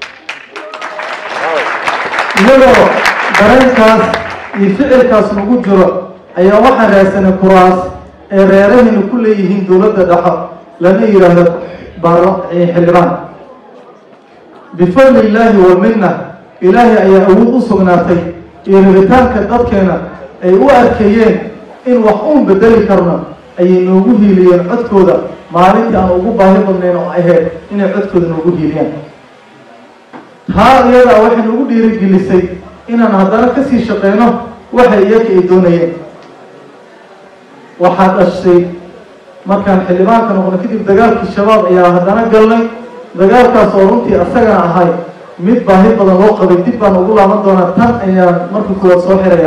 iyadoo dareenkaas iyo ficilkaas lagu jiro ayaa waxaan raadsanay kuraas ee reerahayna ku leeyihiin dowladda dhexo lana yidhaahdo baarla xildhibaan bifadli illaahi walminna ilaahay ayaa awood u sugnaatay iyo rabitaanka dadkeena ay u arkayeen in wax uun bedeli karno ayay noogu hiiliyeen codkooda maalintii aan ugu baahi badnayn oo ahayd inay codkooda noogu hiiliyaan taa iyadaa waxay nagu dhiirigelisay inaan haddana kasii shaqeyno waxay iyaga ay doonayeen waxaa dhashay markaan xildhibaanka noqno kadib dagaalkii shabaab ayaa haddana galnay dagaalkaas oo runtii asagana ahay mid baahi badan loo qabay dib baan ugu laaban doonaa tan ayaan marka kuwaad soo xiraya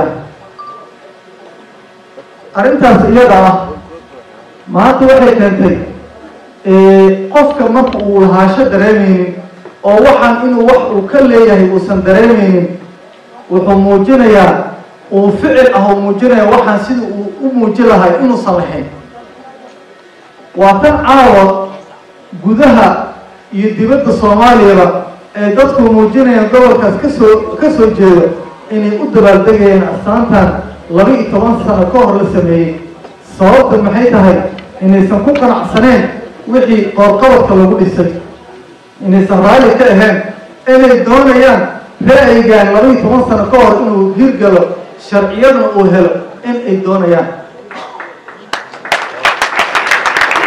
arrintaas iyada ah maanta waxay keentay qofka marka uu lahaasho dareemeynin oo waxaan inuu wax uu ka leeyahay uusan dareemeynin wuxuu muujinayaa uu ficil ah uu muujinaya waxaan sida uu u muuji lahay inuusan lahayn waa tan caawa gudaha iyo dibadda soomaaliyaba ee dadku muujinayaan gobolkaas kasoo ka soo jeedo inay u dabaaldegayaan astaantan laba iyo toban sano ka hor la sameeyey sababta maxay tahay inaysan ku qanacsaneen wixii qoorqabadka lagu dhisay inaysan raalli ka ahayn inay doonayaan ra'yigan laba iyo toban sano ka hor inuu hirgalo sharciyadna uu helo in ay doonayaan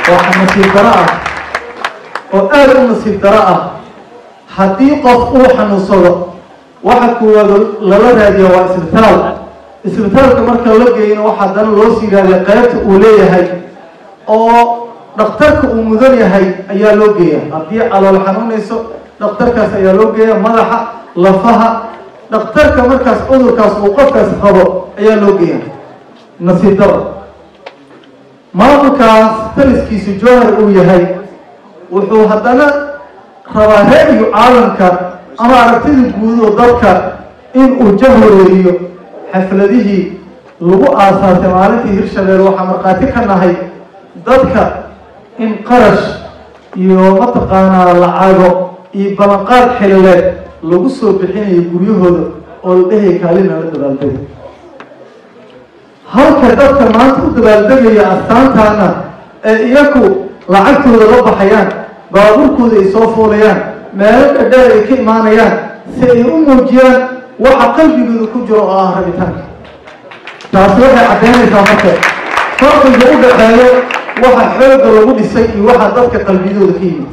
waxa nasiib daro ah oo aada u nasiib daro ah haddii qof uu xanuunsado waxa kuwaad lala raadiya waa isbitaal isbitaalka marka la geeyna waxaa haddana loo sii raadiya qaybta uu leeyahay oo dhakhtarka uu mudan yahay ayaa loo geeya haddii calool xanuunayso dhakhtarkaas ayaa loo geeya madaxa lafaha dhakhtarka markaas cudurkaas uu qofkaas qabo ayaa loo geeya nasiib daro maamulkaas taliskiisu jowhar uu yahay wuxuu haddana rabaa ra'yu caalamka ama aragtida guud oo dadka inuu jahwareeriyo xafladihii lagu aasaasay maalintii hirshabelle waxaa markhaati ka nahay dadka in qarash iyo mataqaanaa lacago iyo ballanqaad xilileed lagu soo bixinayo guryahooda oo la dhehaya kaalina la dabaaldega halka dadka maanta u dabaaldegaya astaantaana ee iyaku lacagtooda la baxayaan baabuurkooda ay soo fuulayaan meelo dhadheer ay ka imaanayaan si ay u muujiyaan waxa qalbigooda ku jiro oo ah rabitaanka taasi waxay caddaynaysaa marka farqiga u dhaxeeyo waxa xoogga lagu dhisay iyo waxa dadka qalbiyadooda ka yimid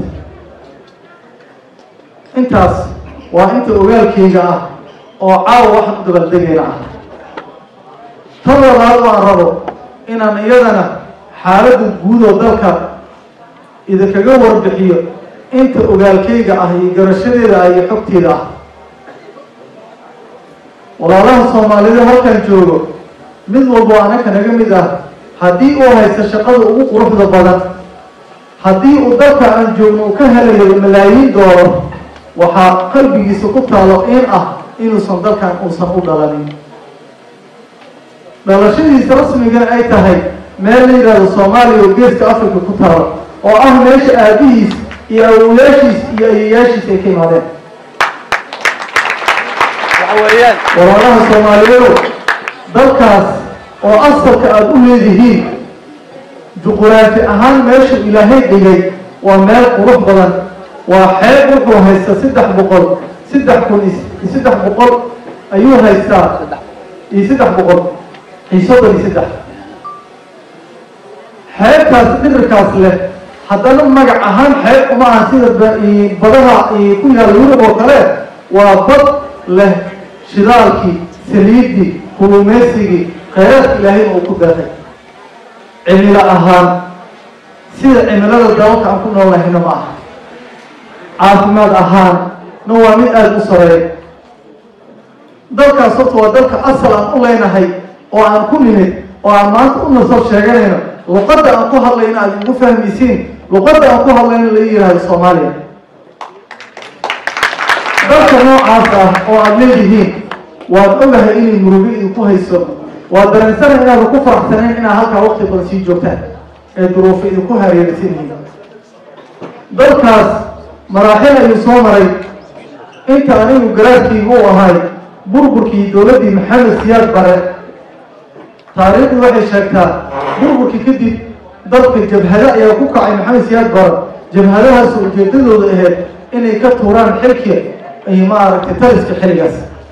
intaas waa inta ogaalkayga ah oo caawa waxaan u dabaaldegayna ah tan labaad waan rabo inaan iyadana xaaladda guud oo dalka idinkaga warbixiyo inta ogaalkayga ah iyo garashadeeda ah iyo xogteeda ah walaalaha soomaalida halkan joogo mid walbo anaka naga mid ah haddii uu haysto shaqada ugu quruxda badan haddii uu dalka aan joogno uu ka helayo malaayiin doolar waxaa qalbigiisa ku taalo in ah inuusan dalkan uusan u dhalanin dhalashadiisa rasmiga ay tahay meel la yidhaahdo soomaaliya oo geeska africa ku taalo oo ah meesha aabihiis iyo awowyaashiis iyo ayeyaashiis ay ka imaadeen walaalaha soomaaliyeedu dalkaas oo asalka aada u leedihiin juquraafi ahaan meesha ilaahay dhigay waa meel qurux badan waa xeeb wuxuu haystaa saddex boqol saddex kun iyo saddex boqol ayuu haystaa iyo saddex boqol iyo soddon iyo saddex xeebtaas dhirirkaas leh haddana magac ahaan xeeb uma aha sida badaha ku yaalla yurub oo kale waa bad leh shidaalkii saliiddii kulumaysigii khayraadka ilaahay uu ku daaqay cimilo ahaan sida cimilada dalalka aan ku noolnahayna ma aha caafimaad ahaan na waa mid aada u sareeya dalkaas horta waa dalka asal aan u leenahay oo aan ku nimid oo aan maanta u nasab sheeganayno luqadda aan ku hadlayno aada igu fahmaysiin luqadda aan ku hadlayno la yihahdo soomaaliya dalka noocaas ah oo aada leedihiin waad ogahay inay murugo idinku hayso waa dareensana inaadan ku faraxsanayn inaad halkaa waqti badan sii joogtaan ee duruufo idinku hareeraysan yihiin dalkaas maraaxil ayuu soo maray inta anigu garaadkaygu u ahay burburkii dowladdii maxamed siyaad bare taariikhdu waxay sheegtaa burburkii kadib dalka jabhado ayaa ku kacay maxamed siyaad bare jabhadahaas ujeedadooda ahayd inay ka tuuraan xilkii ay maaragtay taliska xilligaas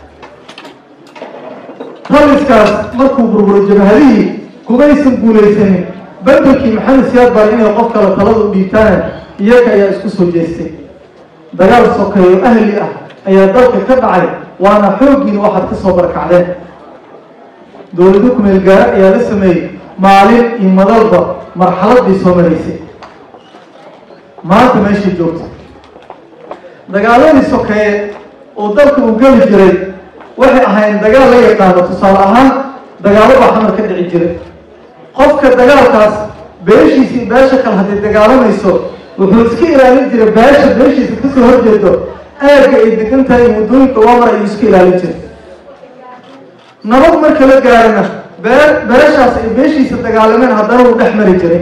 taliskaas markuu burburay jabhadihii kumaysan guulaysanin bedelkii maxamed siyaad bare inay qof kale talada u dhiibtaan iyaga ayaa isku soo jeestay dagaal sokeeyo ahli ah ayaa dalka ka dhacay waana xooggiina waxaad ka soo barkacdeen dowlado kumeel gaara ayaa la sameeyey maalin iyo madalba marxalad bay soo maraysay maanta meeshay joogta dagaaladii sokeeye oo dalka uu geli jiray waxay ahayn dagaal la yaqaano tusaale ahaan dagaalo baa xamar ka dhici jiray qofka dagaalkaas beeshiisa iyo beesha kale hadday dagaalamayso wuxuu iska ilaalin jiray beesha beeshiisa kasoo horjeedo aagga ay degan tahay muddooyinka waamar ayuu iska ilaalin jiray nabad marka la gaarana bee beeshaas ay beeshiisa dagaalameen haddana wuu dhex mari jiray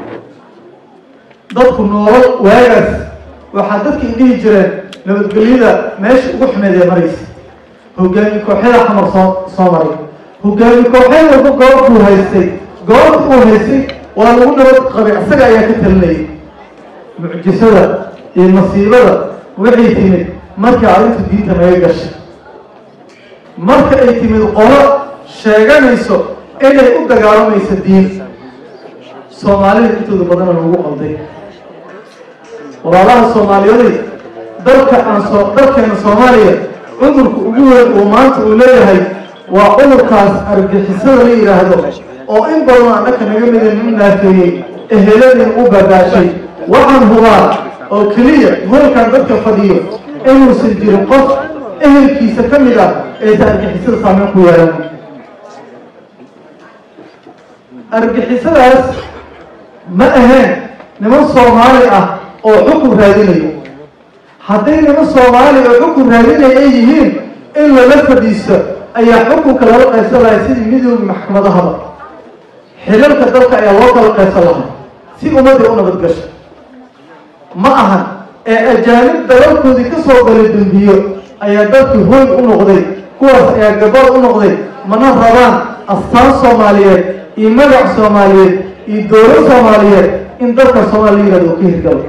dadku noolal waagaas waxaa dadka ay dhihi jireen nabadgelyada meesha ugu xumeed ee maraysa hogaami kooxyada xamar soo soo maray hogaami kooxyad walba goob buu haystay goobta uu haystay waa lagu nabad qabay isaga ayaa ka talinayay mucjisada iyo masiibada waxay timid markii arrinta diinta naga gashay marka ay timid qolo sheeganayso inay u dagaalamayso diin soomaalida intooda badana lagu qalday walaalaha soomaaliyaday dalka aan soo dalkeena soomaaliya cudurka ugu weyn uu maanta uu leeyahay waa cudurkaas argixisada la yidhaahdo oo in badan annaka naga mida nin naafeeyey eheladin u badaashay waxaan hubaa oo keliya hoolkan dadka fadhiyo inuusan jirin qof ehelkiisa ka mid ah eeta argixisada saameyn ku yeelan argixisadaas ma ahayn niman soomaali ah oo xukun raadinayo hadday niman soomaali oo xukun raadinaya ay yihiin in lala fadhiisto ayaa xukunka lala qaybsan lahay sidii midooda maxkamadahaba xilalka dalka ayaa loo kala qaybsan lahaa si ummadii u nabadgasho ma ahan ee ajaanib dalalkoodii ka soo galay dembiyo ayaa dalkii hooy u noqday kuwaas ayaa gabal u noqday mana rabaan astaan soomaaliyeed iyo magac soomaaliyeed iyo dowlad soomaaliyeed in dalka soomaaliya yihahdo ka hirgalo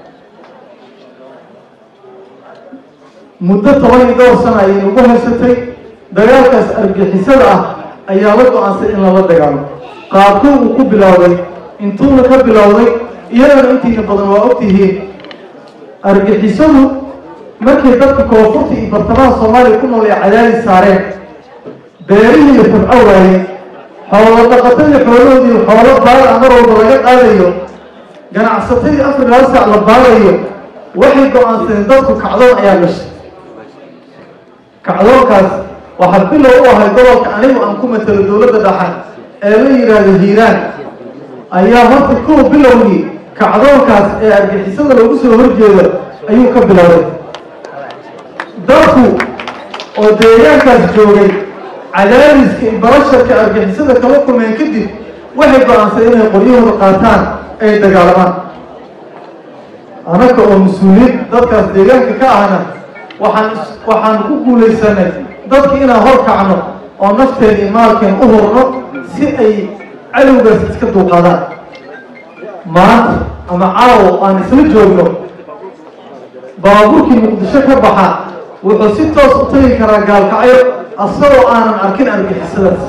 muddo toban iyo dhowr sana ayay nagu haysatay dagaalkaas argixisada ah ayaa la go-aansay in lala dagaalo qaabkuu uu ku bilowday intuuna ka bilowday iyadana intiina badan waa ogtihiin argixisadu markay dadka koonfurta iyo bartamaha soomaaliya ku nool ee cadaadis saareen beerihii la tabco waayey xoolo dhaqatadii xoolahoodii xoolo baara mar walba laga qaadayo ganacsatadii afar laal saac la baarayo waxay go-aansadeen dadku kacdoon ayaa gashay kacdoonkaas waxaa bilow u ahay gobolka anigu aan ku matelo dowladda dhaxan ee la yidhaahdo hiiraan ayaa horta kow bilowgii kacdoonkaas ee argixisada lagu soo horjeedo ayuu ka bilowday dadku oo deegaankaas joogay cadaadiska iyo barasharka argixisada kala kulmeen kadib waxay go-aansadeen inay qoryahooda qaataan ay dagaalamaan annaga oo mas-uuliyiin dadkaas deegaanka ka ahna waxaan waxaan ku guulaysanay dadka inaan hor kacno oo nafteen iyo maalkeen u hurno si ay cadowgaas iska duuqadaan maanta ama caawo aan isla joogno baabuurkii muqdisho ka baxa wuxuu si toos u tagi karaa gaalkacyo asagoo aanan arkin argixisadaas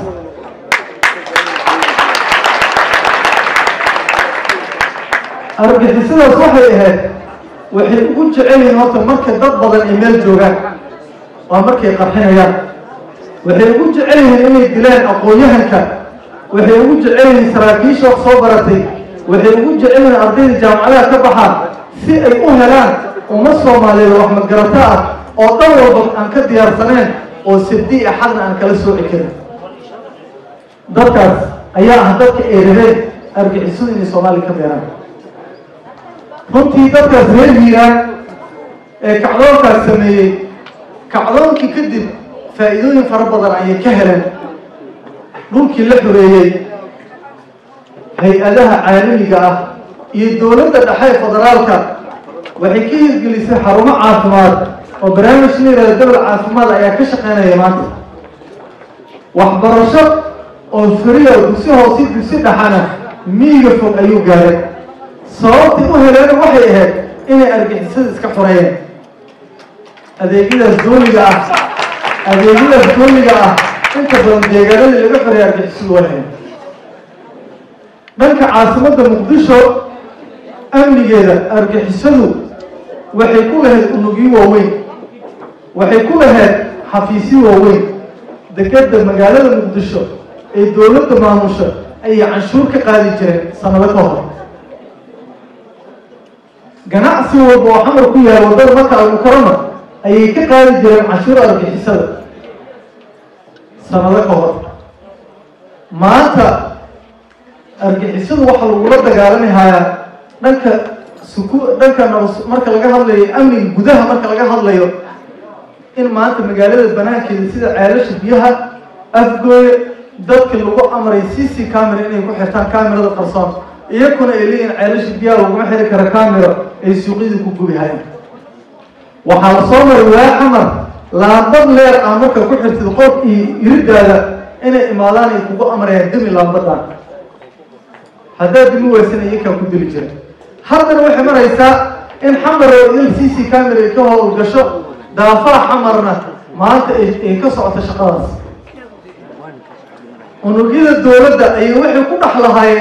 argixisadaas waxay ahayd waxay ugu jecel yihiin horta marka dad badan ay meel joogaan waa markay qarxinayaan waxay ugu jecel yihiin inay dilaan aqoon-yahanka waxay ugu jecel yihiin saraakiisha wax soo baratay waxay ugu jecel yihiin ardayda jaamacadaha ka baxaan si ay u helaan umma soomaaliyeed wax magarato ah oo dhan walba aan ka diyaarsaneen oo sabdi axadna aan kala sooci karin dadkaas ayaa ah dadka ay rabeen argixisadu inay soomaaliya ka beeraan runtii dadkaas reer hiiraan ee kacdoonkaas sameeyey kacdoonkii kadib faa'iidooyin fara badan ayay ka heleen dhulkii la xoreeyey hay-adaha caalamiga ah iyo dowladda dhexe federaalka waxay ka hirgelisay xarumo caafimaad oo barnaamij la yihahdo gobol caafimaad ayaa ka shaqeynaya maanta waxbarasho oo furiya dugsi hoose dugsi dhaxana miiga fog ayuu gaaray sababtay u heleen waxay ahayd inay argixisada iska xoreeyeen adeegyadaas dooliga ah adeegyadaas dooliga ah inta badan deegaanadii laga xoreeyay argixisadu way hayn dhanka caasimadda muqdisho amnigeeda argixisadu waxay ku lahayd unugyo waaweyn waxay ku lahayd xafiisyo waaweyn degedda magaalada muqdisho ee dowladda maamusha ayay canshuur ka qaadi jireen sanado ka hor ganacsi walba oo xamar ku yahay waddada marka almukarama ayay ka qaadi jireen canshuur argixisada sanado ka hor maanta argixisadu waxaa lagula dagaalami hayaa dhanka suku dhanka nabas marka laga hadlayo amniga gudaha marka laga hadlayo in maanta magaalada banaankeeda sida ceelasha biyaha afgooye dadka lagu amray c c camera inay ku xirtaan camerada qarsoon iyakuna ay leeyihin ceelasha biyaha laguma xiri karo camera ay suuqyada ku gubi hayaan waxaa la soo maray waa xamar laambad leer ah marka ku xirtid qof iyo iridaada inay imaadaan ay kugu amrayaan demi laambadan haddaad dimi weysana iyakaa ku dili jira haddana waxay maraysaa in xamar oo idil c c camera ay ka howlgasho daafaha xamarna maanta ay ka socoto shaqadaas unugyada dowladda ayay waxay ku dhex lahaayeen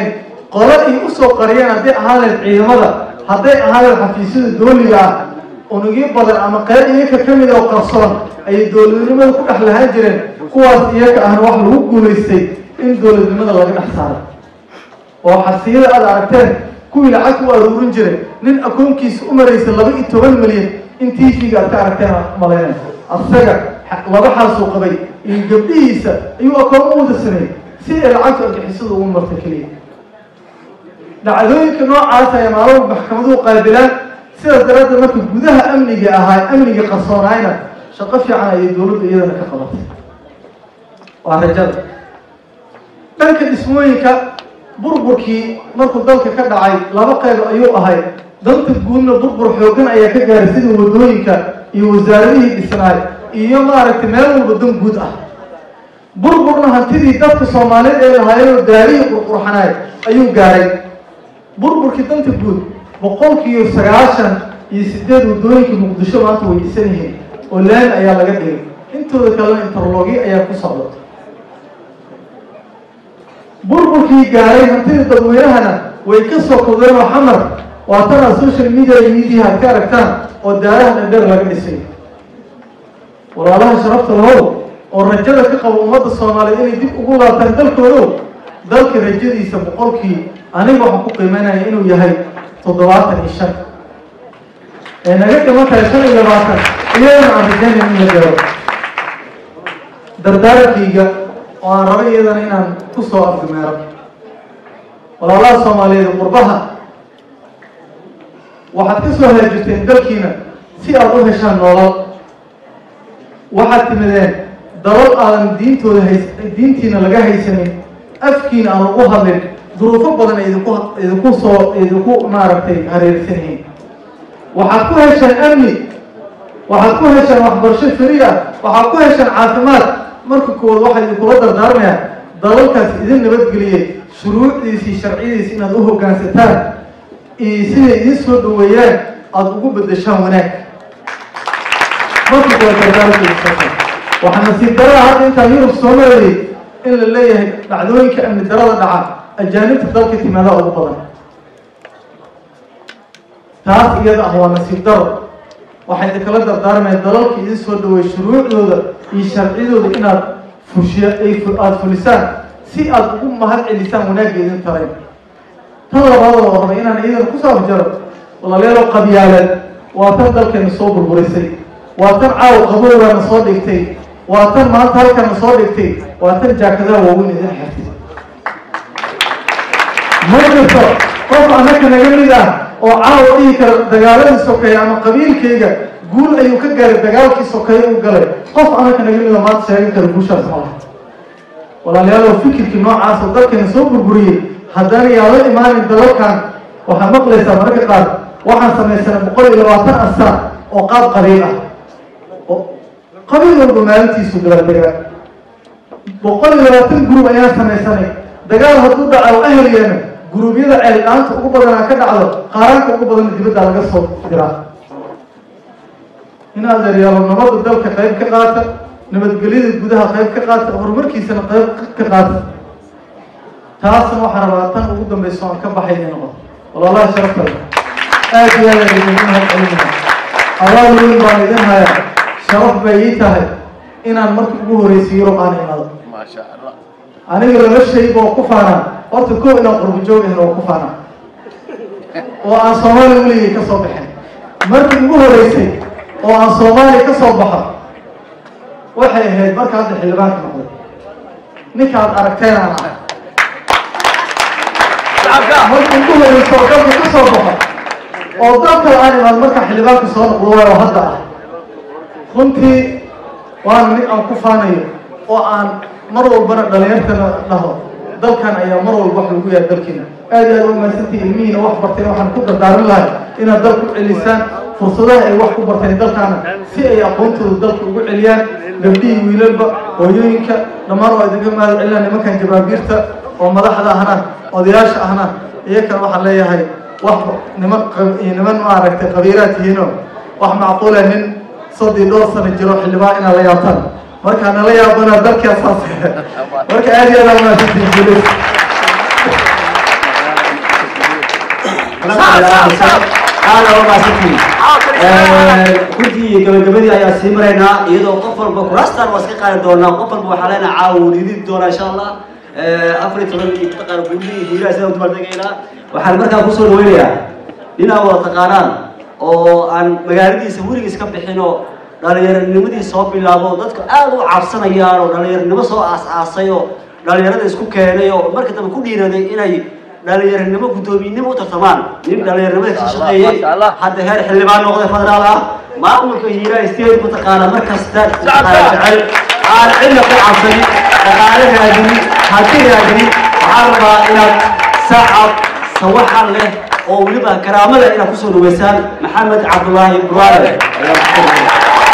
qolo ay usoo qariyeen hadday ahaan lahayd ciidamada hadday ahaan lahayd xafiisyada dooliga ah unugyo badan ama qayb iyaka ka mid oo qarsoon ayay dowladnimada ku dhex lahaan jireen kuwaas iyaka ahna wax lagu guulaystay in dowladnimada laga dhex saaro oo xasiyada aad aragteen kuwii lacag u aruurin jiray nin akoonkiisa u maraysa laba iyo toban milyan in tv-ga aad ka aragteen aan malaynay asaga laba xaasuu qabay iyo gabdhihiisa ayuu akoon u wada sameeyey si ay lacagta argixisada ugu marta keliya dhacdooyinka noocaas ay maalmo maxkamaduhu qaabilaan sidaas daraaddeed marka gudaha amniga ahaa amniga qarsoonaayna shaqo fiican ayay dowladda iyadana ka qabatay waa rajada dhanka dhismooyinka burburkii markuu dalka ka dhacay laba qayb ayuu ahay danta guudna burbur xoogan ayaa ka gaaray sida wadooyinka iyo wasaaradihii dhisnaay iyo maaragtay meel walba dan guud ah burburna hantidii dadka soomaaliyeed ee lahaayeenoo daarihii qurqurxanaay ayuu gaaray burburkii danta guud boqolkiiyo sagaashan iyo sideed wadooyinka muqdisho maanta way dhisan yihiin oo laami ayaa laga dhigay intooda kalena interlogyo ayaa ku socda burburkii gaaray hantida dadweynahana way ka soo kodeen oo xamar waa tanaa social media iyo media aad ka aragtaan oo daaraha dhadheer laga dhisay walaalaha sharafta lahow oo rajada ka qabo ummadda soomaaliyeed inay dib ugu laabtaan dalkoodo dalka rajadiisa boqolkii aniga waxaan ku qiimeynaya inuu yahay toddobaatan iyo shan ee naga dhiman tahay shan iyo labaatan iyadana aan rajaynay in la garo dardaarankayga oo aan rabo iyadana inaan ku soo afdumeero walaalaha soomaaliyeed qurbaha waxaad ka soo haajirteen dalkiina si aad u heshaan nolol waxaad timideen dalal aadan diintooda hays diintiina laga haysanin afkiina aan ugu hadlin duruufo badan idinku idinku soo idinku maaragtay hareersan yihiin waxaad ku hesheen amni waxaad ku hesheen waxbarasho fari ah waxaad ku hesheen caafimaad marka koowaad waxaa idinkula dardaarmayaa dalalkaas idin nabadgeliyey shuruucdiisii sharciyadiisi inaad u hoggaansataan iyo siday idin soo dhaweeyaan aada ugu beddeshaan wanaag marka koowaad dardaarkaysa waxaa nasiib darada hadda intaan yurub soo marayay in la leeyahay dhacdooyinka amni darada dhaca ajaanibta dalka timaada ugu badan taas iyada ah waa nasiib daro waxay idinkala dardaarmayaan dalalka idin soo dhaweey shuruucdooda iyo sharciyadooda inaad fushiya ay aada fulisaan si aada ugu mahad celisaan wanaagga idin tarayn tan labaadoo oo rabay inaan iyadana kusoo afjaro walaalayaalo qabyaaleed waa tan dalkeena soo burburisay waa tan caaw qabowgaana soo dhigtay waa tan maanta halkana soo dhigtay waa tan jaakadaha waaweyn idin xirtay ma jirto qof annaka naga mid ah oo caawa dhihi kara dagaaladii sokeeya ama qabiilkayga guul ayuu ka gaaray dagaalkii sokeeye uu galay qof annaka naga mid a maanta sheegan kara guushaas ma laha walaalayaalow fikirkii noocaas oo dalkeena soo burburiyey haddana yaa la imaanin dalalkan waxaad maqlaysaa mararka qaar waxaan samaysanay boqol iyo labaatan asaan oo qaab qabiil ah qabiil walba maalintiisu dabaaldegaa boqol iyo labaatan gurub ayaan samaysanay dagaal hadduu dhaca oo ahliyeena guruubyada ceeldhaanta ugu badanaa ka dhacdo qaaraanka ugu badanna dibadda laga soo diraa in adeeryaalo nabadda dalka qayb ka qaata nabadgelyada gudaha qayb ka qaata horumarkiisana qayb ka qaata taasna waxaa rabaa tan ugu dambayso aan ka baxay inay noqoto walaalaha sharafta leh aad iyo aad ayaan idin mahad celinaya abaal weyn baan idin hayaa sharaf bay ii tahay inaan markii ugu horreysay yurub aan imaado aniga laba shayba oo ku faanaa horta kow inaan qurbo joog ahin oo ku faanaa oo aan soomaaliya weligay ka soo baxin markii ugu horreysay oo aan soomaaliya ka soo baxo waxay ahayd marka hadda xildhibaanka noqday ninkaad aragteen aan ahay markii ugu horreysa oo dalka ka soo baxo oo dal kale aan imaad marka xildhibaanka soo noqdo waayo hadda ah runtii waana mid aan ku faanayo oo aan mar walbana dhalinyartana dhaho dalkan ayaa mar walba wax lagu yahay dalkiina aad iyo aad u mahadsantihi ilmihiina wax barteen waxaan ku dardaaran lahay inaad dalku celisaan fursadaha ay wax ku barteen dalkaana si ay aqoontooda dalka ugu celiyaan gabdhihii wiilalba hooyooyinka dhammaan waa idinka mahad celinaa nimankan jabaabiirta oo madaxda ahna odayaasha ahna iyakana waxaan leeyahay wax niman niman maaragtay qabiiraad tihiino wax macquula nin soddii dhowr sano jiro xildhibaan inaad la yaabtaan markaa nala yaabana dalkaasaas marka aad iyo aad aa mahadsantihin guuleys aada waa mahadsantihiin runtii gabagabadii ayaa sii maraynaa iyadoo qof walba kuraastaan waa iska qaadi doonaa qof walba waxaa leenaha caawa wuu dhiidi doonaa insha allah afar iyo toban iyo taqaana guulihii guulaha sidaan udabaaldagaynaa waxaan markaa kusoo dhaweynayaa ninaa wada taqaanaan oo aan magaaladiisa weligiis ka bixin oo dhalinyaronimadiis soo bilaabo dadku aada u cabsanayaan oo dhalinyaronimo soo aas-aasay oo dhalinyarada isku keenay oo marka dambe ku dhiiraday inay dhalinyaronimo guddoomiyenimo u tartamaan nin dhalinyaronimada ka shaqeeyey hadda heer xildhibaan noqday federaal ah maamulka hiiraa state mataqaana mar kasta jecel aan cidna ku cabsanin dhaqaale raadinin hanti raadinin waxaan rabaa inaad sacab sawaxan leh oo weliba karaamo leh inaad kusoo dhaweysaan maxamed cabdulaahi buraale ayaa kusoo dhaweysaan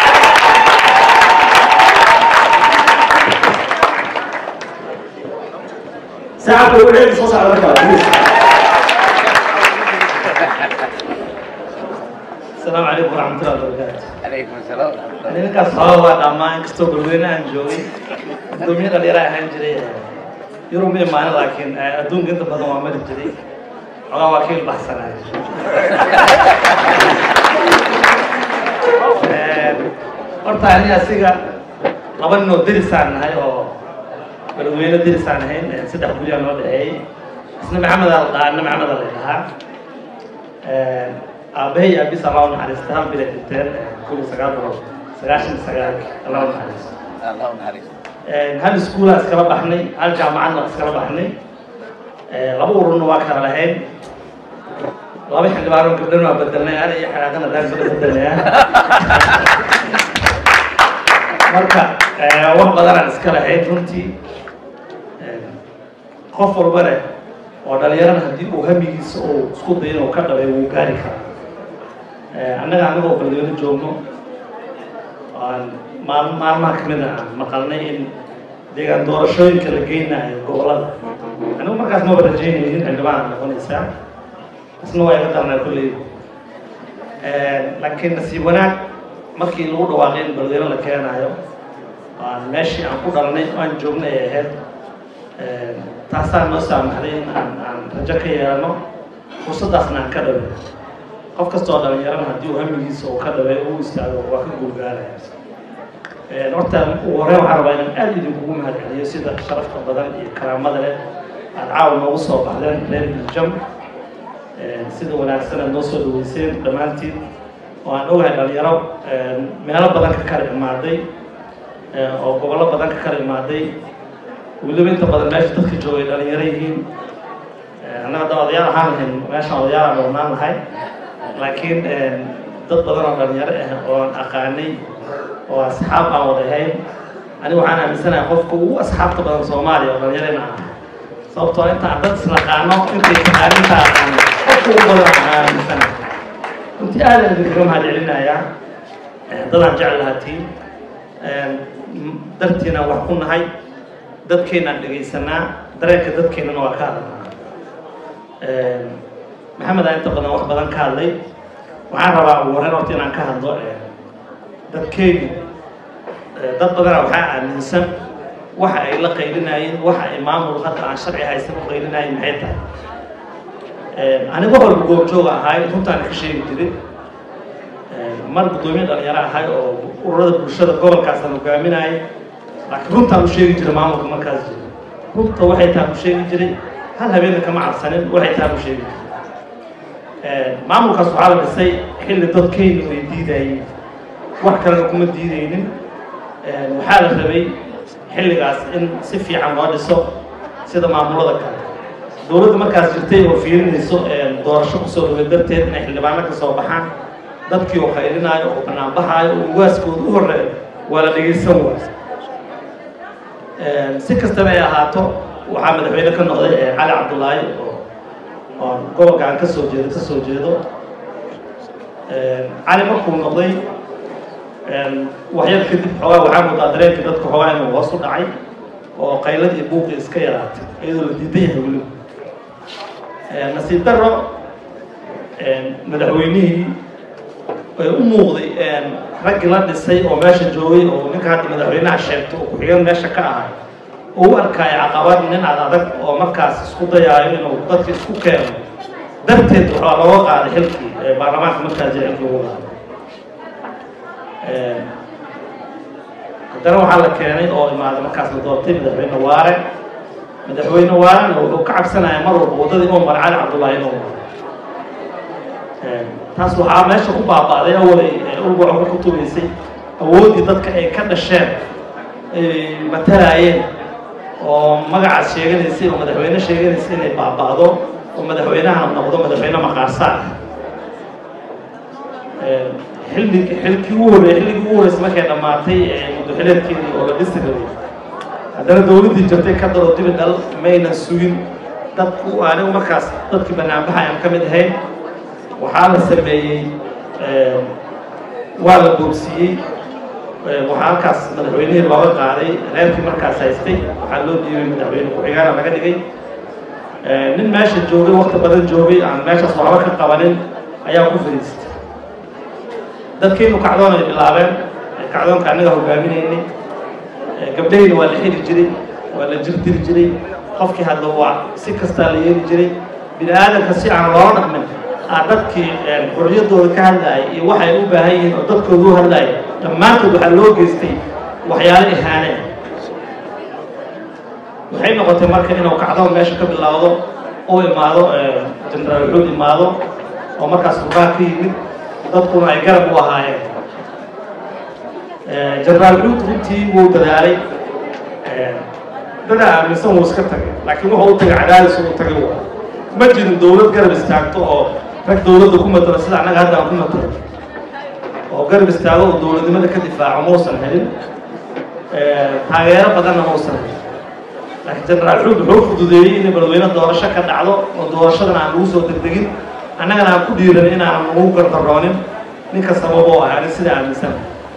ساعة وعيد صوص على مكان السلام عليكم ورحمة الله وبركاته عليكم السلام ninkaas hore waa dhammaan inkastoo galweyne aan joogay gudoomiye dhalinyara ahaan jiray yurub ma imaanin laakiin adduunka inta badan waa mari jiray xogaa waa ka ilbaxsanaay horta ani asiga laba nin oo derisaan nahay oo galweyne derisaan ahayn saddex guryaa noo dhexeeyey isna maxamed aa la dhahaa ina maxamed aa la dhahaa aabahay aabis allah u naxariista hal bilay dhinteen kun iyo sagaal boqol sagaashan iyo sagaalki allah u naxariisto الله نهاريس hal iskuulaa iskala baxnay hal jaamacadna waa iskala baxnay laba ururna waa kala lahayn laba xildhibaano gabdhan waa bedelnay ana iyo xanaaqana daan soo bedelnaya marka wax badanaan iska lahayn runtii qof walbane oo dhalinyarana haddii uu hamigiisa uu isku dayo inuu ka dhabay wuu gaari karaa annaga anagoo galweyne joogno aan maal maalmaha kamid a aan maqalnay in deegaan doorashooyinka la geynayo gobolada anigu markaas maba rajaynaynin xildhibaan noqonaysaa isna waa iga darnaa kolley laakiin nasiib wanaag markii lagu dhawaaqay in balweyne la keenayo aan meeshii aan ku dhalnay aan joognay ay ahayd taasaa noo saamaxday in aan aan rajo ka yeelano fursaddaasna aan ka dhaway qof kastoo dhalinyarana haddii uu hamigiisa uu ka dhaway uu istaago waa ka guulgaaraya horta ugu horreyn waxaan rabaa inaan aada idinkugu mahadceliyo sida sharafta badan iyo karaamada leh aad caawa noogu soo baxdeen reer biljam sida wanaagsan aad noo soo dhaweyseen dhammaantiin oo aan ogahay dhalinyaro meelo badan ka kala imaaday oo gobollo badan ka kala imaaday weliba inta badan meesha dadka joogay dhalinyaro yihiin annaga hadda odayaal ahaan lahayn meeshaan odayaal aan ognaan lahay laakiin dad badan oo dhalinyaro ah oo aan aqaanay oo asxaab aan wada ahayn anigu waxaan aaminsanahay qofka ugu asxaabta badan soomaaliya oo dhalinyarana ah sababtoo inta aan dad islaqaano intay taqaaninta aqaano qofka ugu badan aan aaminsanahay runtii aadaan idinkaga mahadcelinayaa dadaan jecel lahatiin dartiinaan wax ku nahay dadkeenaan dhegaysanaa dareenka dadkeennana waa ka hadalnaa maxamed aa inta badan wax badan ka hadlay waxaan rabaa ugu horreyn horta inaan ka hadlo dadkeenu dad badana waxaa aaminsan waxa ay la qaylinayeen waxa ay maamul hadda aan sharci haysan u qaylinayeen maxay tahay aniga horba goobjooga ahay runtaan ka sheegi jiray mar guddoomiye dhalinyaro ahay oo ururada bulshada gobolkaasaan hogaaminayay laakiin runtaan u sheegi jiray maamulka markaas jira runta waxay tahay u sheegi jiray hal habeenka kama cabsanin waxay tahay u sheegi jiray maamulkaas waxaa la dhisay xilli dadkeynu ay diidayeen wax kalena kuma diidaynin waxaa la rabay xilligaas in si fiican loo dhiso sida maamulada kale dowladda markaas jirtay oo fiirinayso doorasho kusoo dhaway darteed inay xildhibaano ka soo baxaan dadkii oo qaylinaayo oo banaanbaxaayo oo ugaaskooda u horreeyo waa la dhegaysan waay si kastaba ay ahaato waxaa madaxweyne ka noqday cali cabdulaahi oo oo gobolka aan ka soo jeedo ka soo jeedo cali markuu noqday waxyar kadib xoogaa waxaa moodaa dareenkii dadka xoogaa inuu hoos u dhacay oo qaylad iyo buuqii iska yaraatay iyadoo la diidan yahay weliba nasiib daro madaxweynihii ay u muuqday raggii la dhisay oo meesha joogay oo ninka hadda madaxweynaha sheegto oo ku-xigeen meesha ka ahay oo u arkaayo caqabad nin ad adag oo markaas isku dayaayo inuu dadka isku keeno darteed waxaa looga qaaday xilkii ee baarlamaanka markaa jira xilkii ugu qaaday haddana waxaa la keenay oo imaaday markaas la doortay madaxweyne waare madaxweyne waarena wuxuu ka cabsanaya mar walba waddadii umar cali cabdullaahi inuu maro taas waxaa meesha ku baaba'day awalay ulbaco ka kutubaysay awooddii dadka ay ka dhasheen ay matalaayeen oo magacaas sheeganaysay oo madaxweyne sheeganaysay inay baaba'do oo madaxweynahana noqdo madaxweyne maqaarsaar xilli xilkii ugu horreeyay xilligii ugu horreysay markay dhammaatay muddaxileedkeedii oo la dhisi rabay haddana dowladdii jirtay ka daro dibi dhal maynan sugin dadku anigu markaas dadkii banaanbaxa ayaan ka mid ahayn waxaa la sameeyey waa la boogsiiyey waxaa halkaas madaxweynihii looga qaaday reerkii markaas haystay waxaa loo dhiibay madaxweyne ku-xigaana laga dhigay nin meesha joogay wakti badan joogay aan meeshaas waxba ka qabanin ayaa ku fadhiistay dadkiinu kacdoon ay bilaabeen kacdoonka annaga hogaaminaynay gabdhahayna waa la xiri jiray waa la jir diri jiray qofkii hadda waa si kastaa la yeeli jiray bini aadamka si aan loola dhaqmin aa dadkii xurriyaddooda ka hadlaayay iyo waxay u baahan yihiin oo dadkooda u hadlaayay dhammaantood waxaa loo geystay waxyaalo ihaane waxay noqotay marka inuu kacdoon meesha ka bilowdo uu imaado jenaraal wuxuud imaado oo markaas rugaa ka yimid dadkuna ay garab u ahaayeen jenaraal xuud runtii wuu dadaalay dada aaminsan wuu iska tagay laakiin wuxuu u tagay cadaadis uu tagay waa ma jirin dowlad garab istaagto oo rag dowladda ku matalo sida annaga hadda aan ku matalo oo garab istaago oo dowladnimada ka difaaco muusan helin taageero badanna muusan helin laakiin jenaraal xuud wuxuu fududeeyey inay balweyne doorasho ka dhacdo oo doorashadan aan lagu soo degdegin annagana aan ku dhiiran inaan lagu gardaroonin ninka sababoo ahaanin sida aaminsan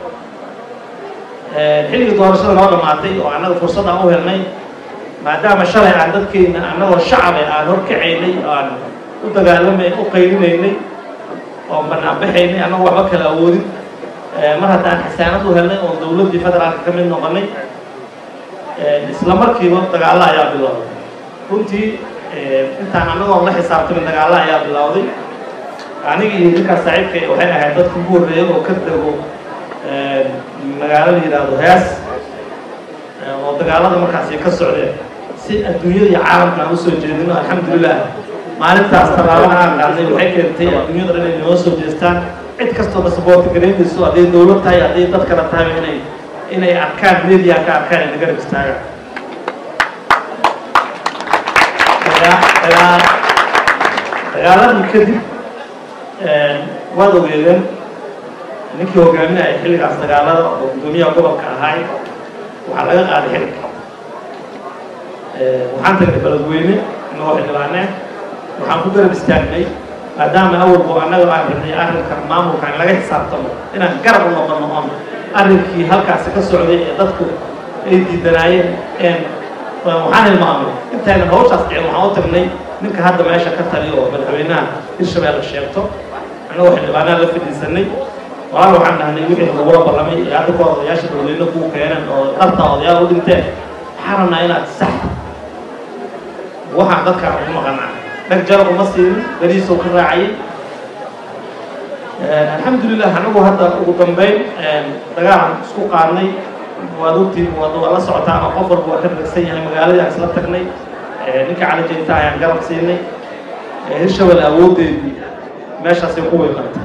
xilligii doorashada noo dhammaatay oo annaga fursad aan u helnay maadaama shalay aan dadkeyna annagoo shacabe aan horkacaynay aan u dagaalamay u qaylinaynay oo banaanbaxaynay annagoo waxba kala awoodin mar haddaan xasaanad u helnay oo dowladdii federaalka ka mid noqonay isla markiiba dagaallo ayaa bilowday runtii intaan annagoon la xisaabtamin dagaallo ayaa bilowday aniga iyo ninkaas saaxiibkay waxay ahayd dadka ugu horreeya oo ka dego magaalo la yidhaahdo hees oo dagaalada markaas ay ka socdeen si adduunyada iyo caalamka aan usoo jeedino alxamdulilah maalintaas tallaabada aan qaadnay waxay keentay adduunyada dhan inay noo soo jeestaan cid kastoo na saboorti garaynayso hadday dowlad tahay hadday dad kale tahay inay inay arkaan media ka arkaan ay nagarab istaagaan dagaaladii kadib waad ogeedeen ninkii hogaaminaya xilligaas dagaalada oo guddoomiyaha gobolka ahaay waxaa laga qaaday xilka waxaan tagnay beledweyne inagoo xildhibaaneen waxaan ku garab istaagnay maadaama awalku annaga aan rabnay arrinka maamulka in laga xisaabtamo inaan garab u noqono oon arrinkii halkaasi ka socday ee dadku ay diidanaayeen waxaan hilmaamay intaynan hawshaas dhicin waxaan u tagnay ninka hadda meesha ka taliyo oo madaxweynaha hirshabeelle sheegto annagoo xildhibaanaha la fadhiisanay walaal waxaan dhahnay wixii lagula ballamay ee hadda ka odayaasha dowladna kuu keeneen oo dharta odayaal u dhinteen waxaan rabnaa inaad sax waxaan dadkaan ugu maqanaa dhag jarab uma siinin beriisoo ka raacayay alxamdulilah anagu hadda ugu dambeyn dagaalan isku qaadnay waad ogtiin waad waa la socotaan oo qof walba waa ka dagsan yahay magaaladii aan isla tagnay ninka cali jeyta ayaan garab siinay hirshabelle awooddeedii meeshaasay ku weynqantay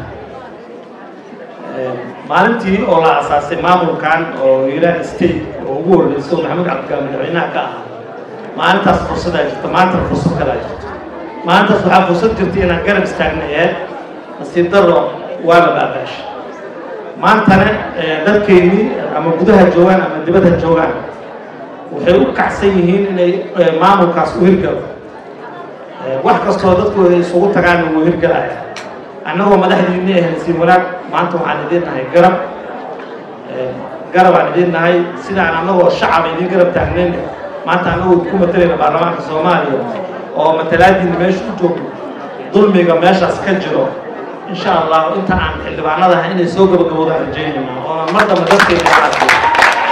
maalintii oo la asaasay maamulkan oo hiiraan state oo ugu horreyso maxamed cabdigaa madaxweynaha ka ahaa maalintaas fursadaa jirta maantana fursad kalaa jirto maalintaas waxaa fursad jirta inaan garab istaagnay ee nasiib daro waa la baabaash maantana dadkeennii ama gudaha joogaan ama dibadha joogaan waxay u kacsan yihiin inay maamulkaas u hirgalo wax kastoo dadkooda isugu tagaana wuu hirgalaya annagoo madaxdiinni ahayn siin wanaag maanta waxaan idiin nahay garab garabaan idiin nahay sidaan annagoo shacaba idiin garab taagnayn maanta annagoo ku matalayna baarlamaanka soomaaliya oo matalaadiinna meesha u joogto dulmiga meeshaas ka jiro insha allah inta aan xildhibaanadaha inay soo gabagabowdaan rajaynayna oona mar dambe dadkeena qaadsiyo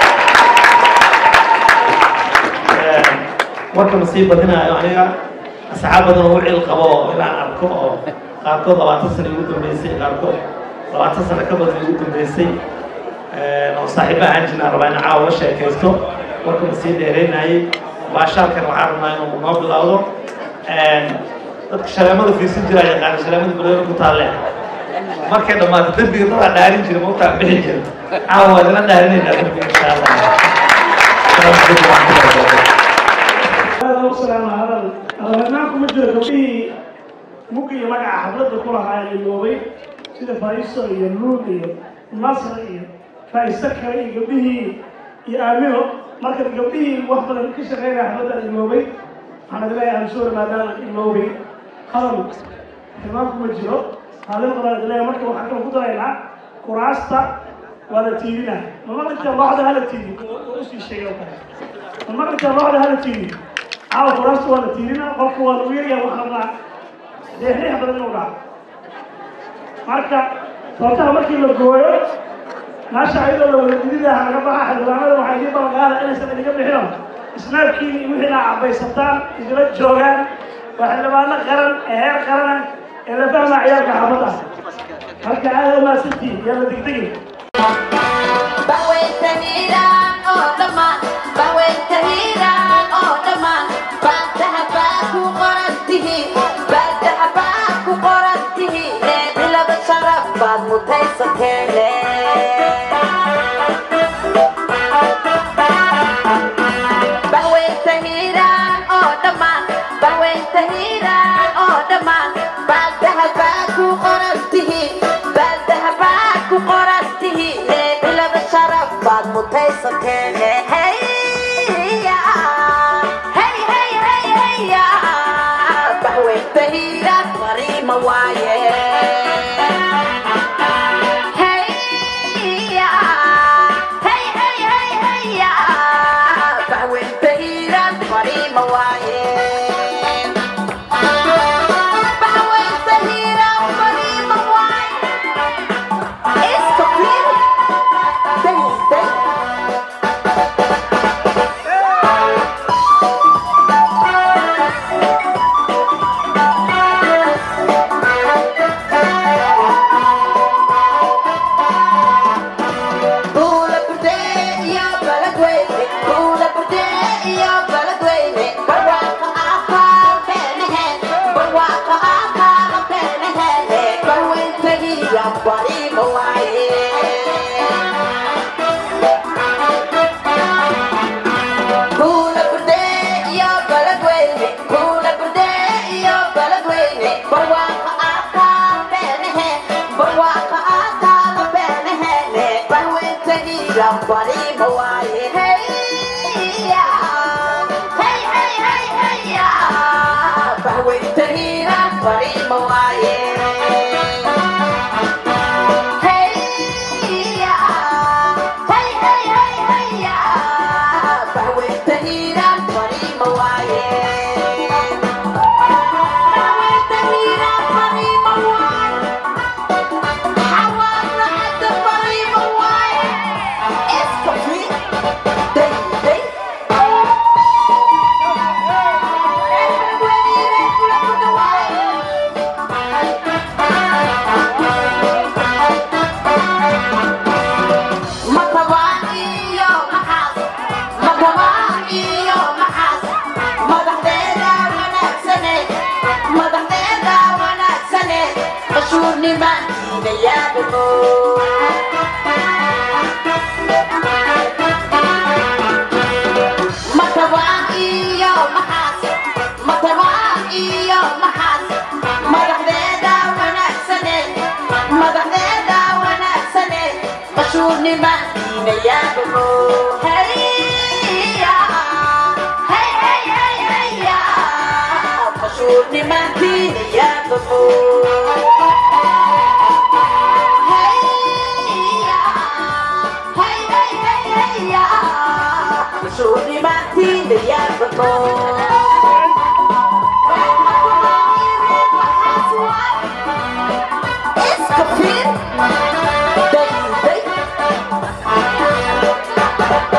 warka ma sii badinaayo aniga asxaab badan oo u cil qabo oo inaan arko oo qaarkood labaatan sano igu dambeysay qaarkood labaatan sano ka badan igu dambeysay oo saaxiiba ahaan jirnaan rabaa in caawa la sheekaysto warkuna sii dheereynayay baashaalkan waxaan rabnaa inuu noo bilowdo dadka shaleemada fiirsan jiraa yaqaana shaleemada balweyne ku taalle markay dhammaato dembiga dadaa dhaarin jira mautaa bixi jira caawa waa idinla dhaarinaynaa dembiga insha allah asalaamu calaykum waraxmatullahi wabarakatu aragnaanku ma jiro gabdhihii mugga iyo magaca xafladda ku lahaa ee iloobay sida faiso iyo luul iyo nasr iyo faiso kale iyo gabdhihii iyo aamino marka gabdhihii wax badan ka shaqeynaya xafladda iloobay waxaan idleeyahay ansuur maadaama iloobay hadal tilmaanku ma jiro haalin badan idleeyahay marka waxaan kala ku daraynaa kuraasta waa la tiirina ma maqlinta looxda hala tiiri usii sheegay oo kale ma maqlinta looxda hala tiiri caawa kuraasta waa la tiirina qofka waa lagu yaryaha wax rabnaa deexriix badan inuu dhaco marka sababtaha markii la gooyo meesha ayadoo la wada dididaha laga baxa xildhibaanada waxay idin ballanqaada inaysan idinka bixino isnaabkiini iyo wixii aa cabaysataan idila joogaan waa xildhibaano qaran ee heer qarana ee la fahmaa ciyaalka xaafadda marka aada u mahadsantihin yaa la degdegin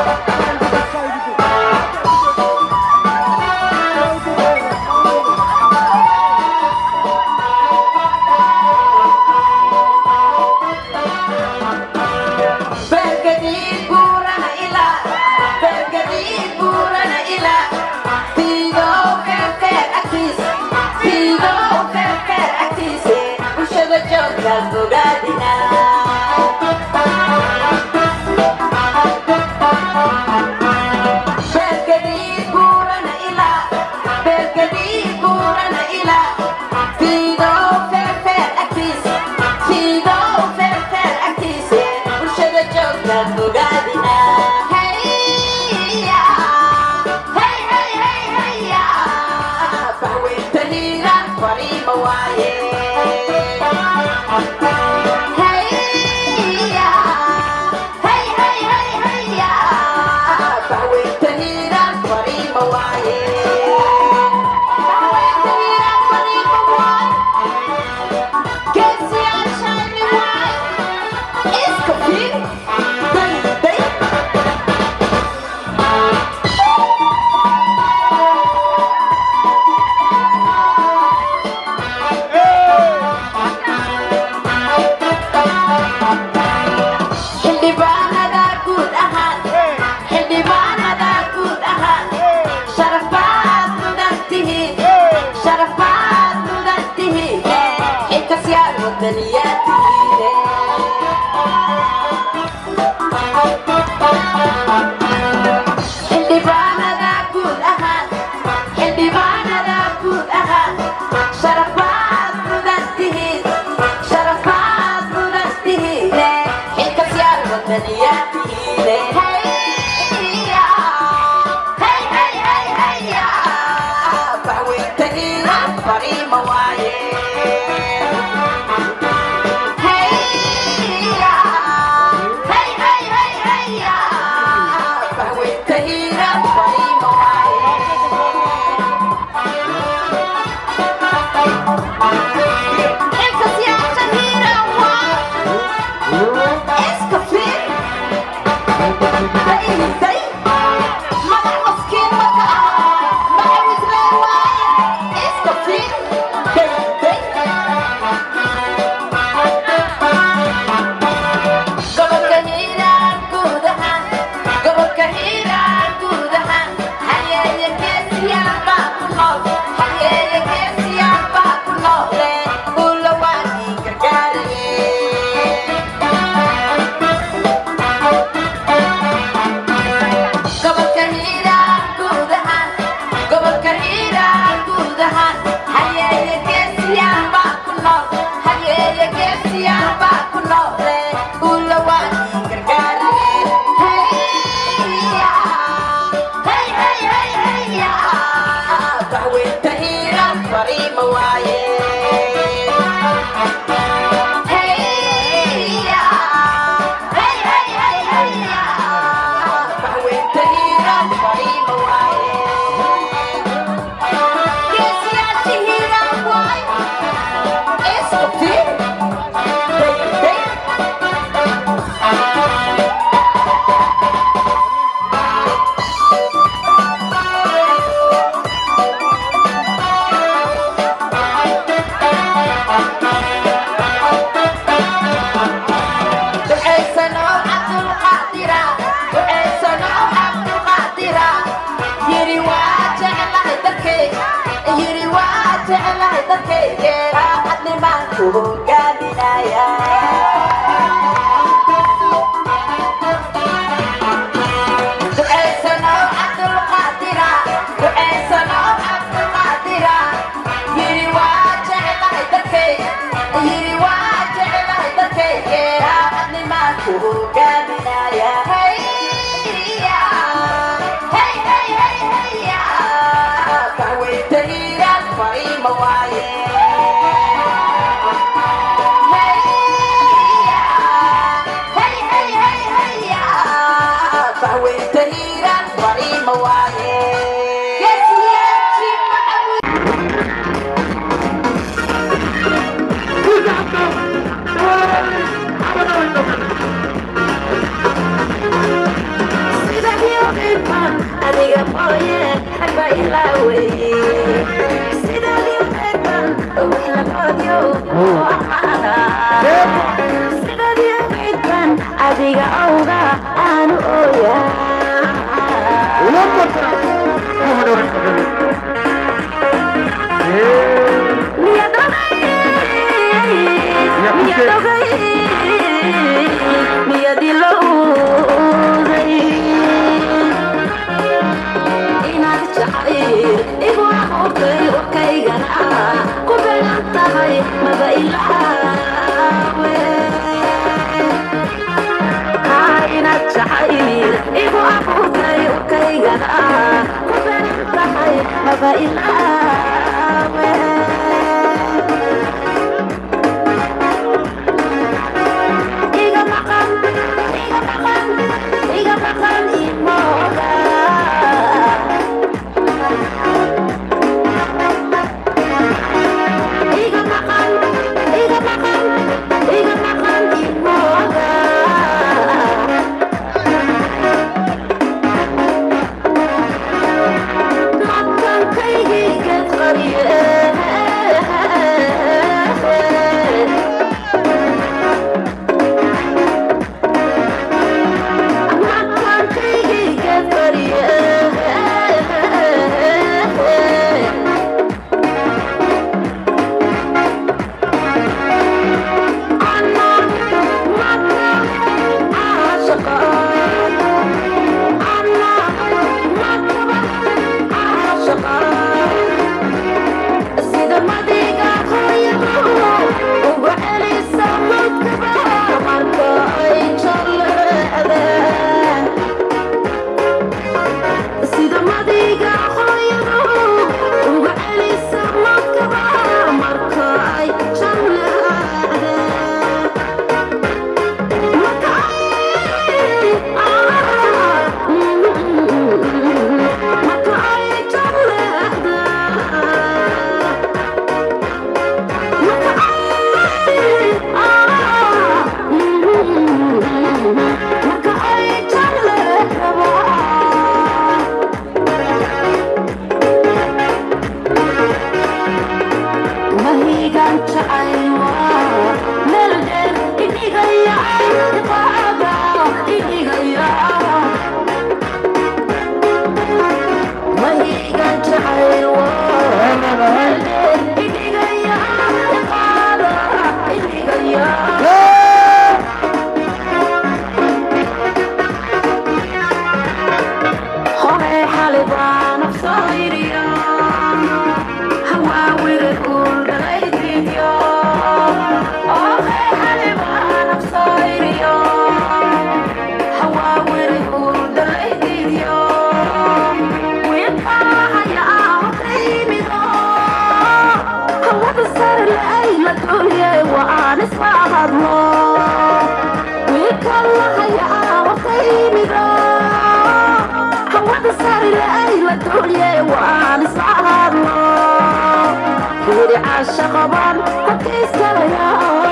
Thank you. adiga awga aanu ooyaa jacayl igu abuurtay urkaygana ku belan tahay maba ilaawe kainad jacayl igu abuurtay urkaygana ku belan tahay maba ilaawe iga maqan iga maqan iga maqan imooga iga maqan iga maqan iga maqan imooga maqankaygii geed qariye maqankaygii geed qariye sida madiga hooyadu ugu celisa mudkaba marka ay jaleecdeen sida madiga hooyadu ugu celisa mudkaba marka ay jaleecdeen marka marka ay mahigan jacaywa meel dheer idhigaya iqaada idhigaya mahigan jacaywa meel dheer idhigaya iqaada idhigaya hore xalibaan afsayriya hawaawire kuldhalaydiyo ohe xalibaan afsayriyo hawaawire kuldhalaydiyo wiilkaahaya ahotaymido hawada sare la'ay la dulye waan isma hadlo wiilkalahaya ahotaymido hawada sare la'ay la dulye waan isma hadlo yiri caasha qaban hakayskalayo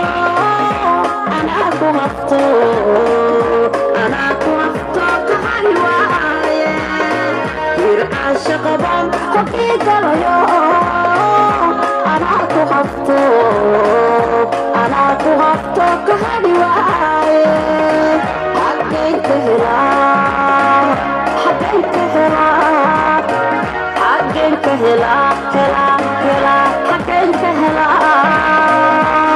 anaa ku hafto anaa ku hafto kahari waaye yiri caasha qaban hakayskalayo anaa ku hafto anaa ku hafto kahari waaye xaggeen ka helaa xaggeen ka helaa xaggeen ka helaa helaa helaa xaggeen ka helaa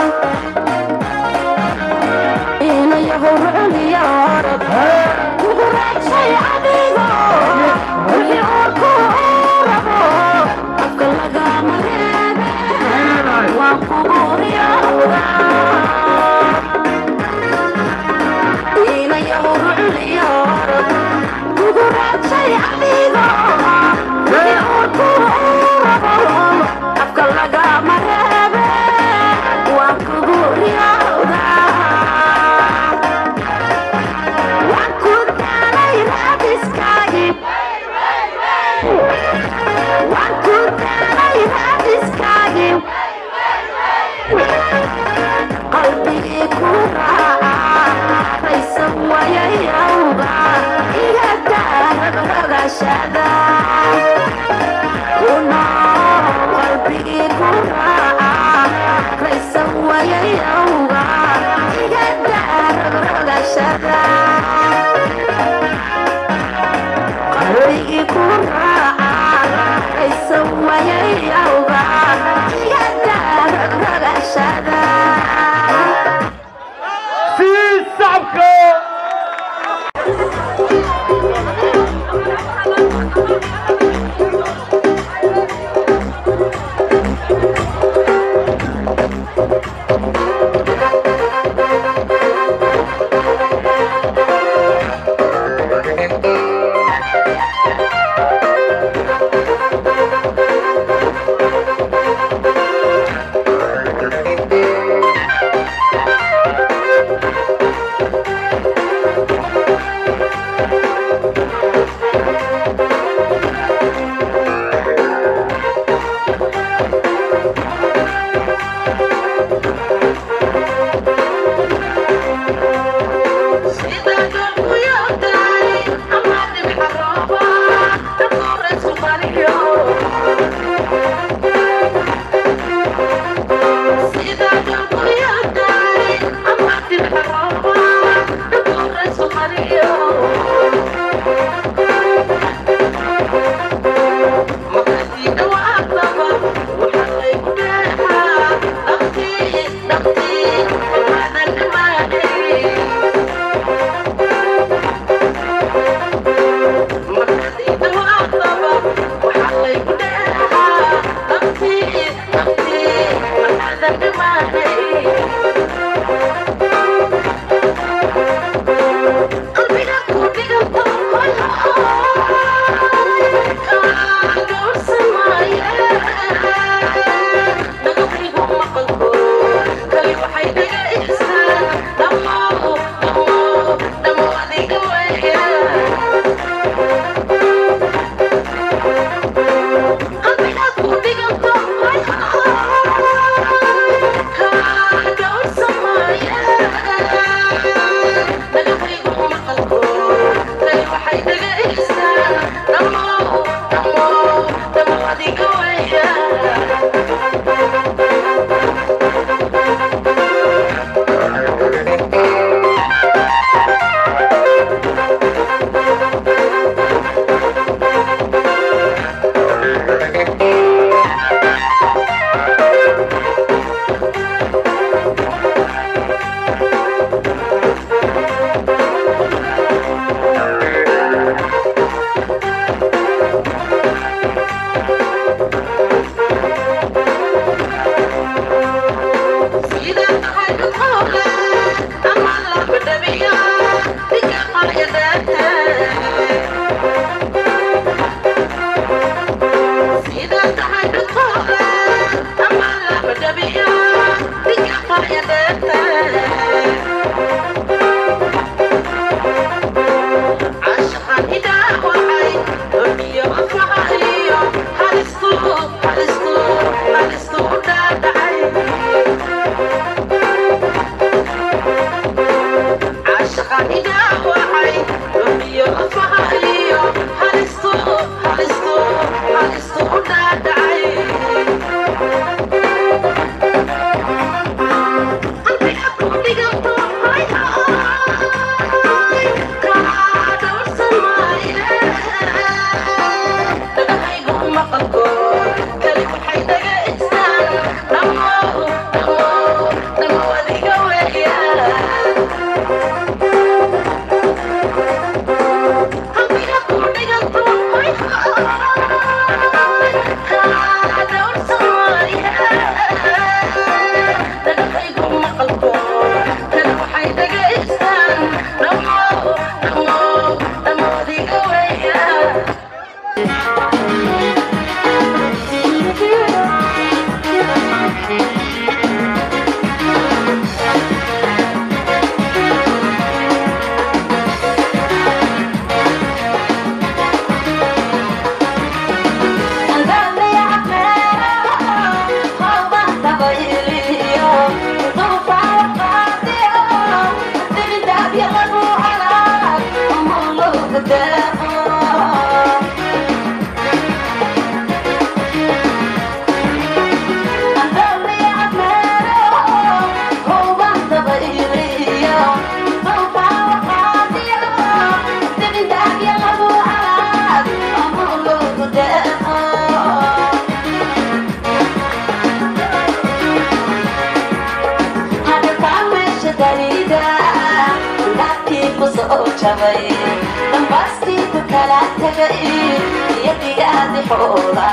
inayahow rucuniya orod kugu raadshay adigo wixii orku rabo afka lagama reebe waan kugu riyowda inayahow rucuniya orod kugu raadshay adigo wixii orku rabo afka lagama reebe waan kugu riyowda waan ku daalay raadiskaagi waan ku daalay raadiskaagi qalbigii ku raaca raysan wayayawga iga daaragashada kuno qalbigii ku raaca raysan wayayawga iga daaragashada qalbigii ku raaca raysan wayayawga iga daaragashada شعبك dambastiiku kala tagay iyo digaadi xoola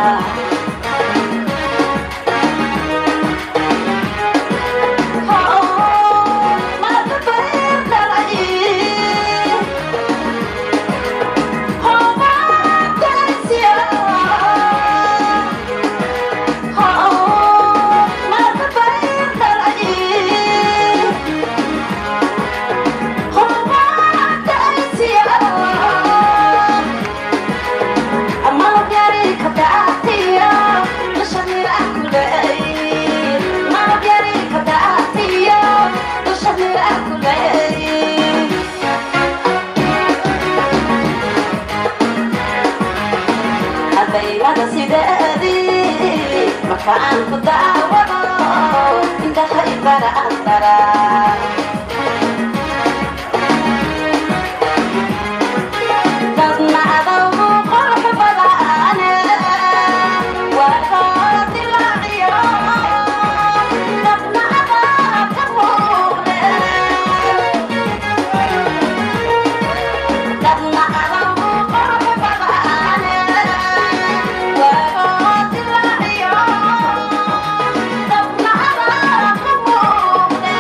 habaynada sideedii markaan ku daawado indhaha ibara andara dadna adawgu qurux badane waa koola dilaaciyo dadna adaa ka muuqde dadna adawgu qurux badane waa koola dilaaciyo dadna adaa ka muuqde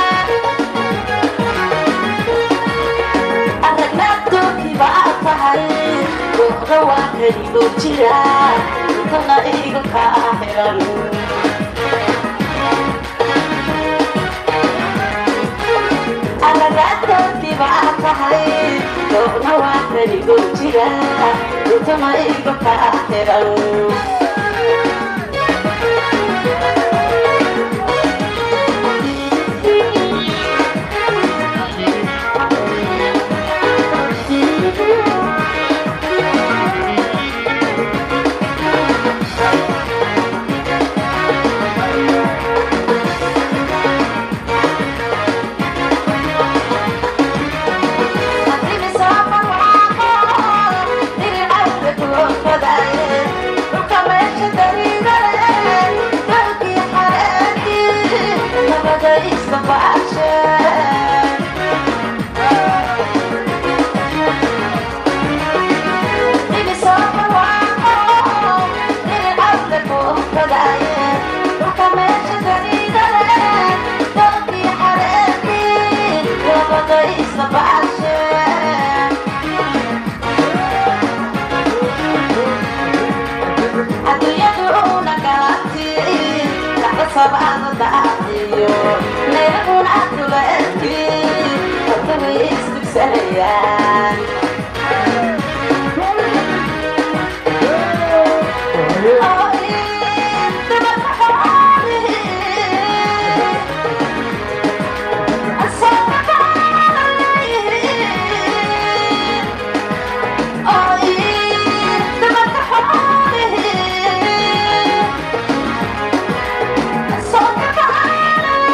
aragnaaddookii baa tahay ruuxda waa kaligoo jira intana iga kaa xiran aragnaaddookii baa tahay ruuxda waa kaligoo jira intana iga kaa xiran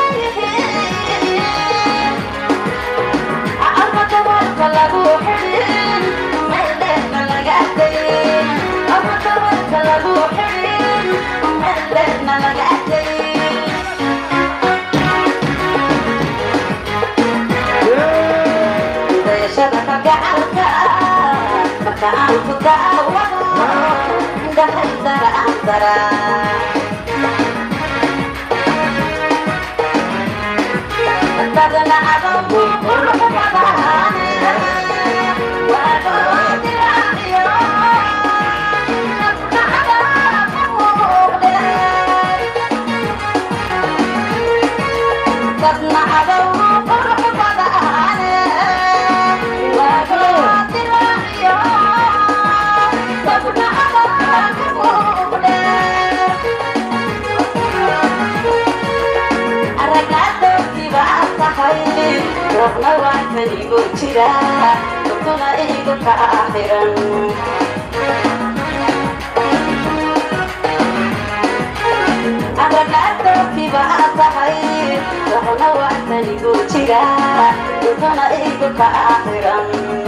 lagu xidhi andara andara dadna adogu qurux badane waadoo diraaciyo dadna adogu qurux badane waadoo diraaciyo dadna adogu aragaadootiba tahay roobna waa kanigo jira dugtuna igu ka xiran aragaadootiba tahay roobna waa kanigo jira dugtuna igu ka xiran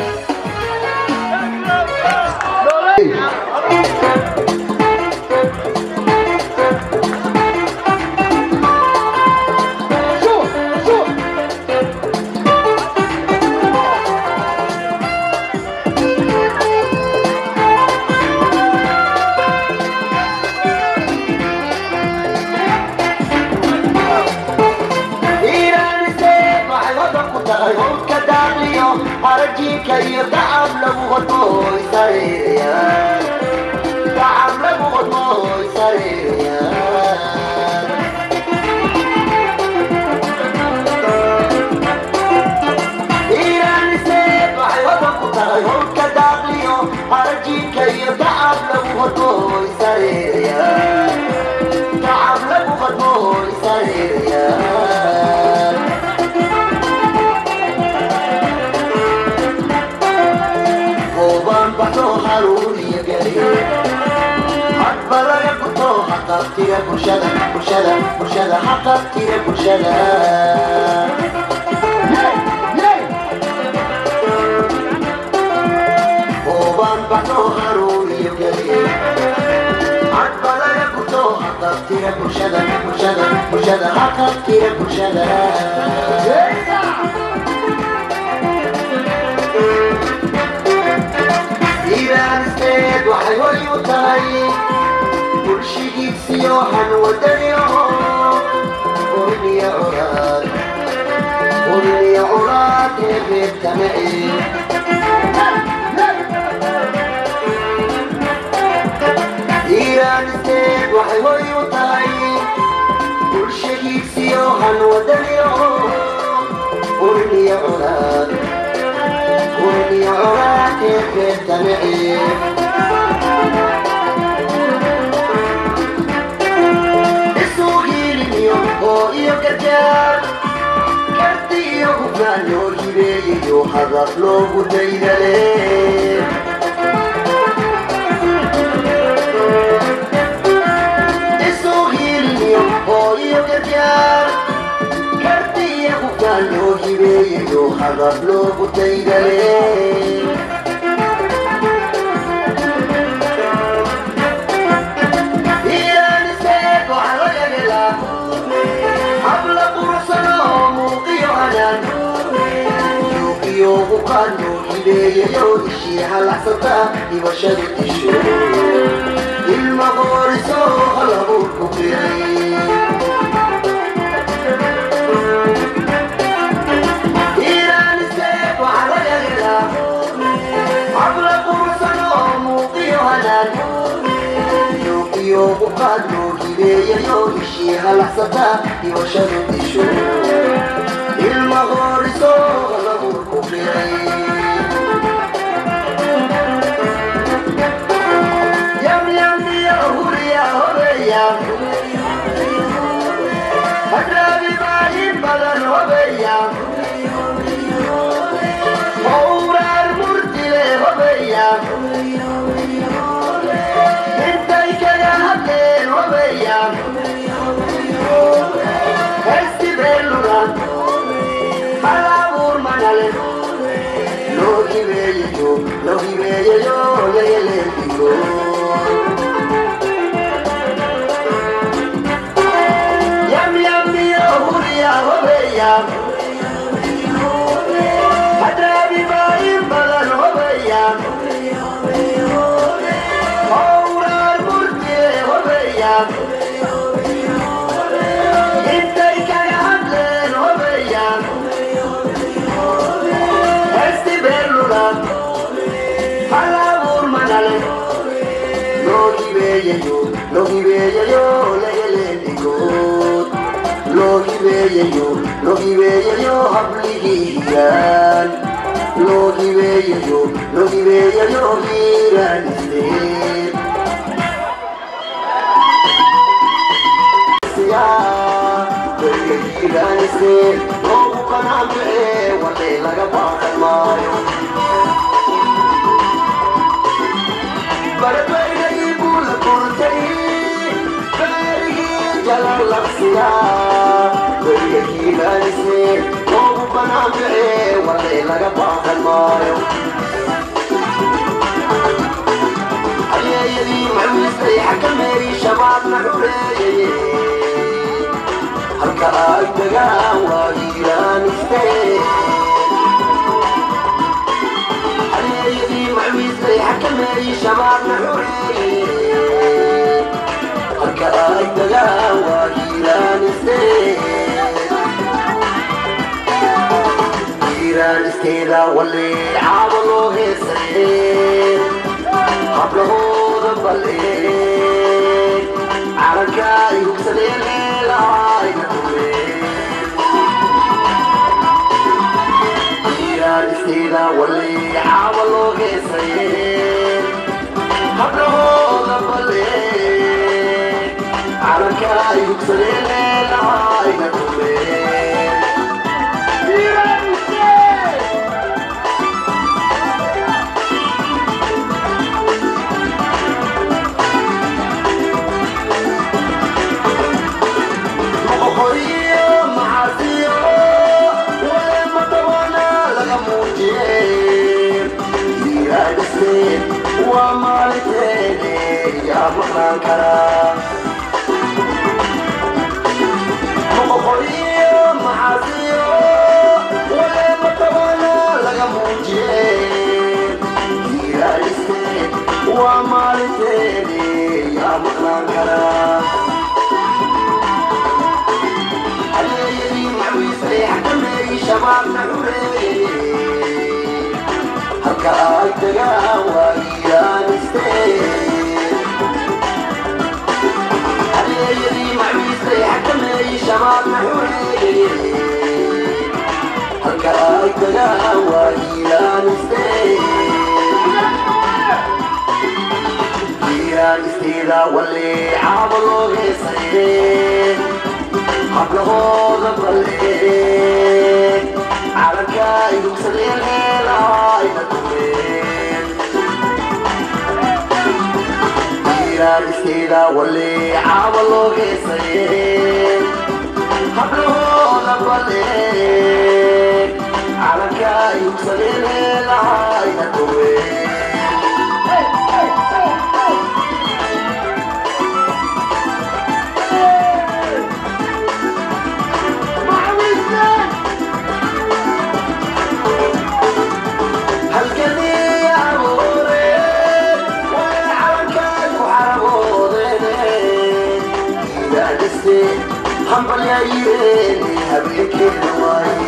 harajiinka iyo dacab lagu hodmooy sareeya dacab lagu hodmooy sareeya iiranise waxay hodan ku tahay howlka daaqliyo harajiinka iyo dacab lagu hodmooy sareeya dacab lagu hodmooy sareeya hadbalaga kuto haqabtira bulshada bulshada bulshada haqabtira bulshada ooban baxno haruuriyo geliye hadbalaga kuto haqabtira bulshada bulshada bulshada haqabtira bulshada iiraanisteed waxay hoy u tahay bulshigiisiyo hanwadaniyo urniya curaad urniya curaad ee reertanaci iiraanisteed waxay hoy u tahay bulshigiisiyo hanwadaniyo urniya curaad urniya curaad ee reertanaci oo iyo gargaar karti iyo hufnaan loo hibeeyayo hadaf loogu daydale isuu hiiliniyo oo iyo gargaar karti iyo hufnaan loo hibeeyayo hadaf loogu daydale iiraaniseed waxaa laga helaa habla quruxsano muuqiyo anaan yuuqiyo uqaano hibeeyayo ishii halacsata hibashadu disho ilma qooriso halabuur ku qiray iiraaniseed waxaa laga helaa habla quruxsano muuqiyo anaan yuuqiyo uqaano hibeeyayo ishii halacsata hibashadu disho ilma qooriso halabuur ku qiray yamyamiya huriya hobeya hadraabi maalin badan hobeya howraar murtile hobeya intay kaga hadleen hobeya hesti beeluran halabu hobeeyaan intay kaga hadleen hobeeyaan heesti beerlula hal abuur manale loo hibeeyayo loo hibeeyayo lagaleendhigood loo hibeeyayo loo hibeeyayo habligiiyaan loo hibeeyayo loo hibeeyayo hiiraaniste hiiraaniste loogu qanaancee wadhay laga baaqan maayo barbaydhagii buu la kurtay beerigii jalalabsiga weygakiibaanise loogu banaanbixee wadhay laga baaqan maayo hayeeyadii macuustay xakameeyey shabaabna xureeyay halka ay degaan waa hiiraaniste hayeeyadii macuustay xakameeyey shabaabna xureeyay halka ay degaan waa hiiraaniste hiiraanisteeda walee caaba loo heesaye hablahooda balee calanka ay hugsadeen leelaayna hiiraanisteeda walee caaba loo heesaye hablahooda balee calanka ay hugsadeen leelaayna dhumeen horiyo maxaasiyo wale matawana laga muujiyey hiiraadhiste waa maalinteene yaa maqnaan karaa horiyo maxaasiyo wale matawana laga muujiyey hiiraadhiste waa maalinteene yaa maqnaan karaa hayeeyadii macuisay xakameeyey shabaabna xureeyey halka ay degaan waa hiiraaniste hayeeyadii macuisay xakameeyey shabaabna xureeyey halka ay degaan waa hiiraaniste hiiraanisteeda walee caaba loo heesaye hablahooda balee calanka ay hugsadeen leelaayna dhumeen hiiraanisteeda walee caaba loo heesaye hablahooda balee calanka ay hugsadeen leelaayna dhumeen halkadii abuure way calankaay ku xaraboodeen hiiraaniste hambalyayireene habeenkeeda waaye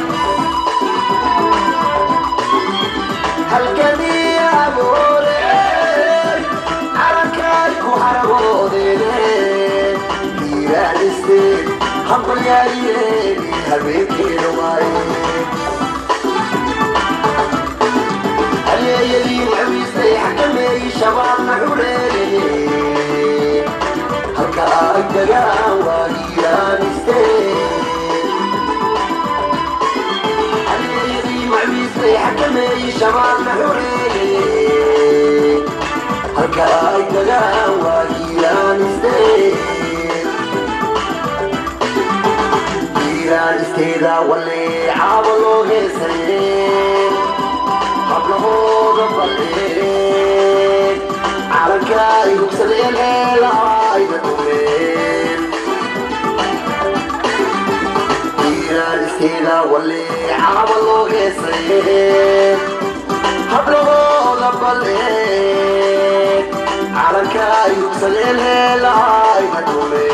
halkadii abuure calankaay ku xaraboodeen hiiraaniste hambalyayireene habeenkeeda waaye hayeeyadii macuistay xakameeyey shabaabna xureeyey halka ay degaan waa hiiraaniste hayeeyadii macuistay xakameeyey shabaabna xureeyey halka ay degaan waa hiiraaniste hiiraanisteeda walee caaba loo heesaye hablahooda balee calanka ay hugsadeen leelaayna dhumeen hiiraanisteeda walee caaba loo heesaye hablahooda balee calanka calanka yugsadeen heelaayna dhume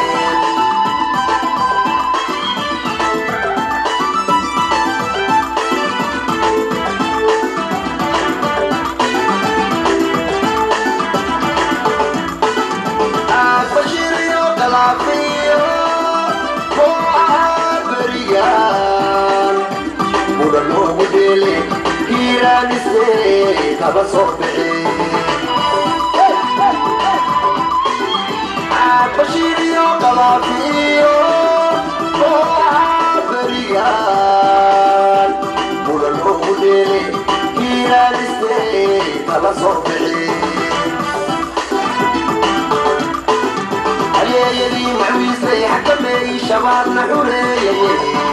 bashiriyo qalaafiyo kooxaha berigaan mudan loogu dheele hiiraanise kaba soo bixi bashiriyo qalaafiyo kooxaha berigaan mudan loogu dheele hiiraanise kaba soo bixi عليدي معويسي حكمي شبابنا حرية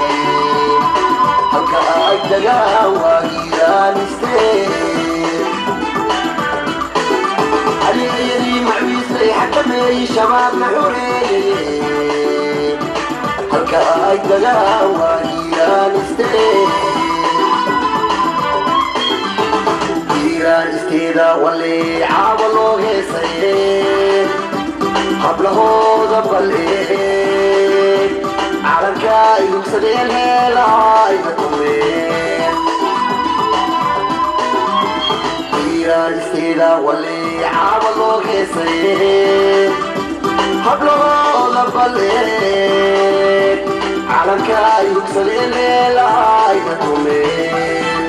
هلكا أجدقا وإيران ستير عليدي معويسي حكمي شبابنا حرية هلكا أجدقا وإيران ستير إيران ستيدا واللي عاولوا هيسيه hablahooda balleeg calanka yugsadeen heelaayna dhumeen iiraanisteeda wali caaba loo heesaye hablahooda balleeg calanka yugsadeen heelaayna dhumeen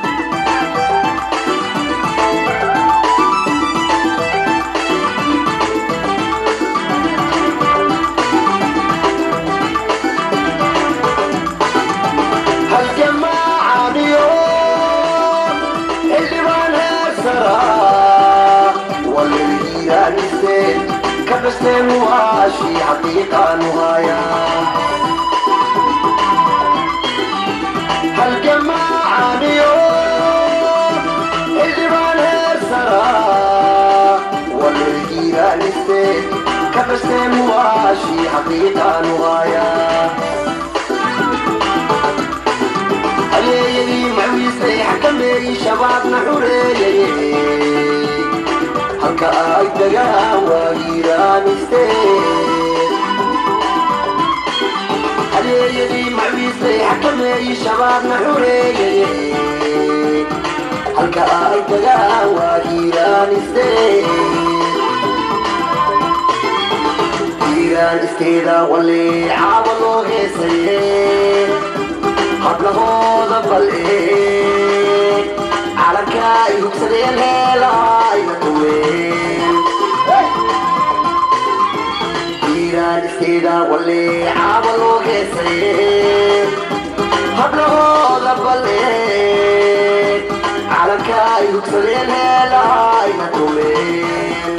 هالجماعة اليوم اللي ما نسرى واللي هي نسيت كبستين وهاشي حقيقة نهاية هالجماعة اليوم اللي ما نسرى واللي هي نسيت كبستين وهاشي حقيقة نهاية عليدي معويسي حكمي شبابنا حرية هلكا أجدقا وإيران ستير عليدي معويسي حكمي شبابنا حرية هلكا أجدقا وإيران ستير إيران ستيدا واللي عاولوا غيسيه hablahooda balleeg calanka yugsadeen heelaayna dhumeen iiraanisteeda wali caaba loo heesaye hablahooda balleeg calanka yugsadeen heelaayna dhumeen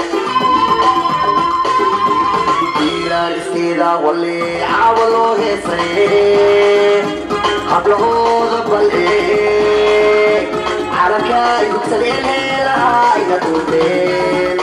iiraanisteeda wali caaba loo heesaye hablahooda balleeg calanka yugsadeen heelaayna dhumeen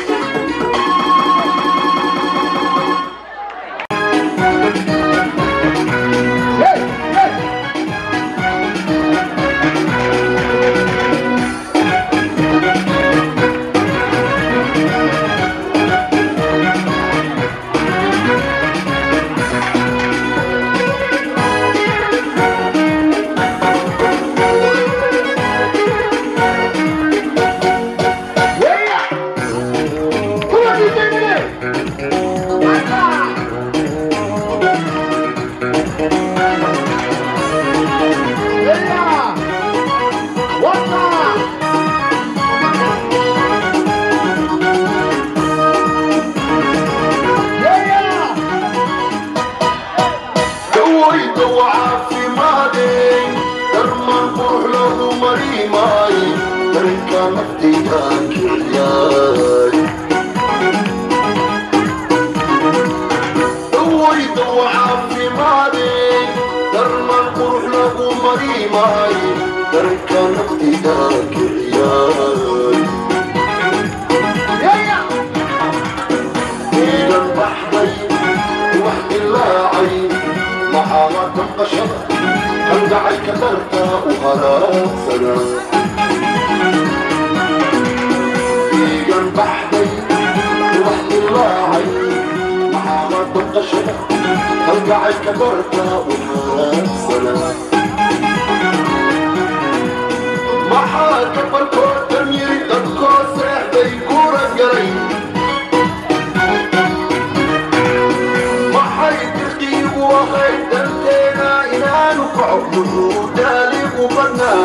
dawayda waa caafimaadeen darman qurux lagu marimaay darinka naftayda kiciyaay dawayda waa caafimaadeen darman qurux lagu marimaay darinka naftayda kiciyaay iigan baxday wax dilaacay maxaama damqashada halgacayka darta u halaagsana iigan baxday damqashada kalgacaylka darta u xaraagsana maxaa gabarkoodan yiri dadkoo seexday gura galay maxay dirqiigu ahayd danteena inaanu kaco muxuu daaligu badnaa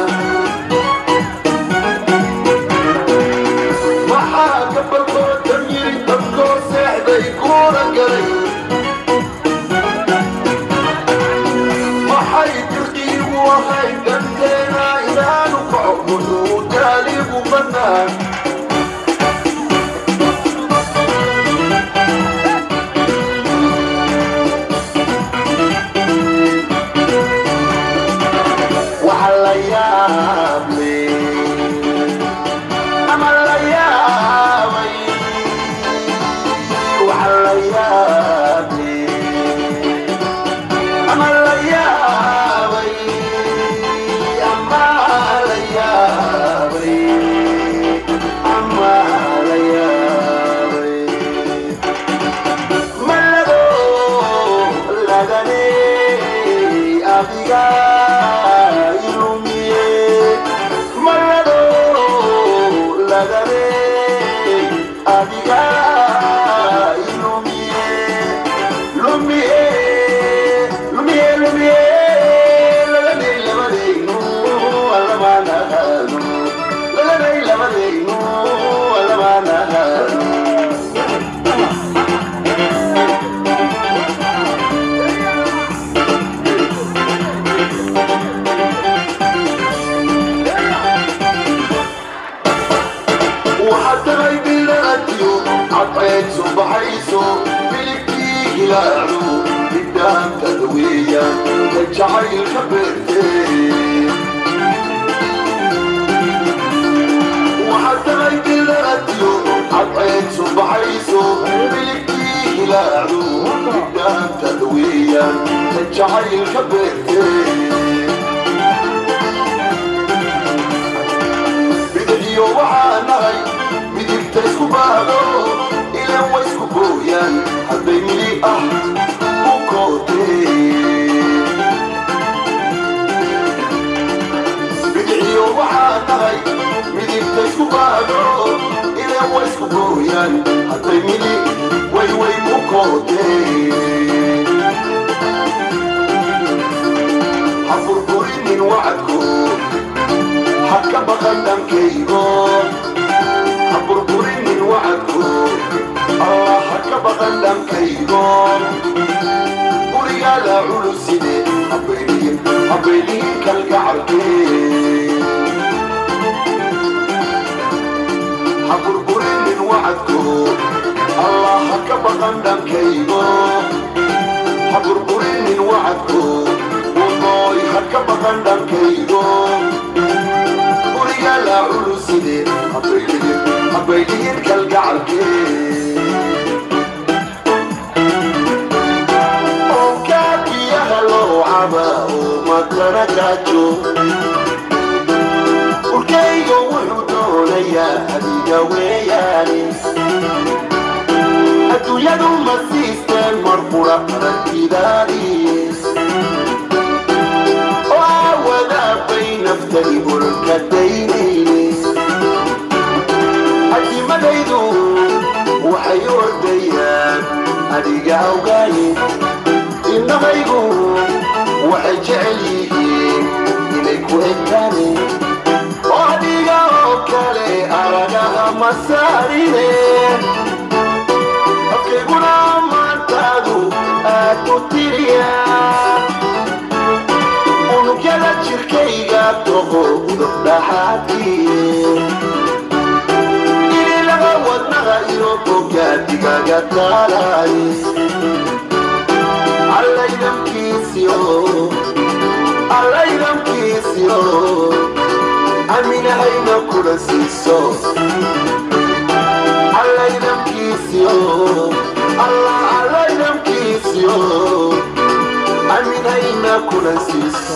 maxaa gabarkoodan yiri dadkoo seexday gura galay maxay dirqiigu ahayd danteena inaanu kaco muxuu daaligu badnaa waxa la yaab leh ama la yaabay waxa la yaab leh ama la yaabay ama la yaabay ama la yaabay malado lagane adiga ilumiye malado lagane adiga ilumiye lumiye lumiye lumiye lagane labadaynu alamaanahanu lagane labadaynu alamaanahanu waxaad tahay bilaadiyo cadceed subaxayso biligtii hilaacu bidhaantada weeyaan ka jacaylka beertee waxaad tahay bilaadiyo cadceed subaxayso biligtii hilaacu bidhaantada weeyaan ka jacaylka beertee bidixiyo waxaa nahay midigta isku baado ilan way isku gooyaan hadday mili ah u kootee bidixiyo waxaa nahay midigta isku baado ilan way isku gooyaan hadday mili way way u kootee ha burburinin wacadkoo haka baqan dhankaygo ha burburinin wacadko allah haka baqan dhankaygo gurigaada culuside habaylihin habaylihin kalgacalkee ha burburinin wacadko allah haka baqan dhankaygo ha burburinin wacadko unooy haka baqan dhankaygo gurigaala culuside habaylihin habaylihin kalgacalkee onkaabiyaha loo caba oo matana gaajo urkaygo wuxuu doonayaa adiga weeyaane adduunyadu ma siisteen mar qura aragtidaadii oo aawadaabay naftani olka daynayne adimadaydu waxay ordayaan adiga awgaaye innahaygu waxay jecel yihiin inay ku egtaane oo adiga oo kale aragaha ma saarine afkayguna maantaadu aad u tiriyaa unugyada jirkayga toqo udub dhaxaadkiye ililaga wadnaha iyo bogaadigaga taalaay allaydamkiisiyo allaydamkiisiyo aminahayna kula siiso allaydamkiisiyo allah allaydamkiisiyo aminayna kula siiso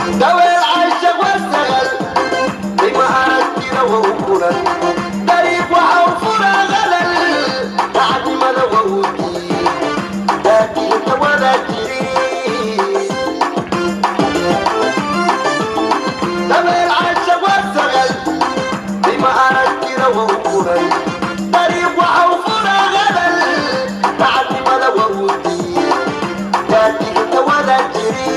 daweel caysha wasagal ima aragtida wa u kulan dariiq waxa u furaa qalal dacdimada wa u diid daadiinta wada jiri daweel caysha wasagal ima aragtida wa u kulan dariiq waxa u furaa qalal dacdimada wa u diid daadiinta wada jiri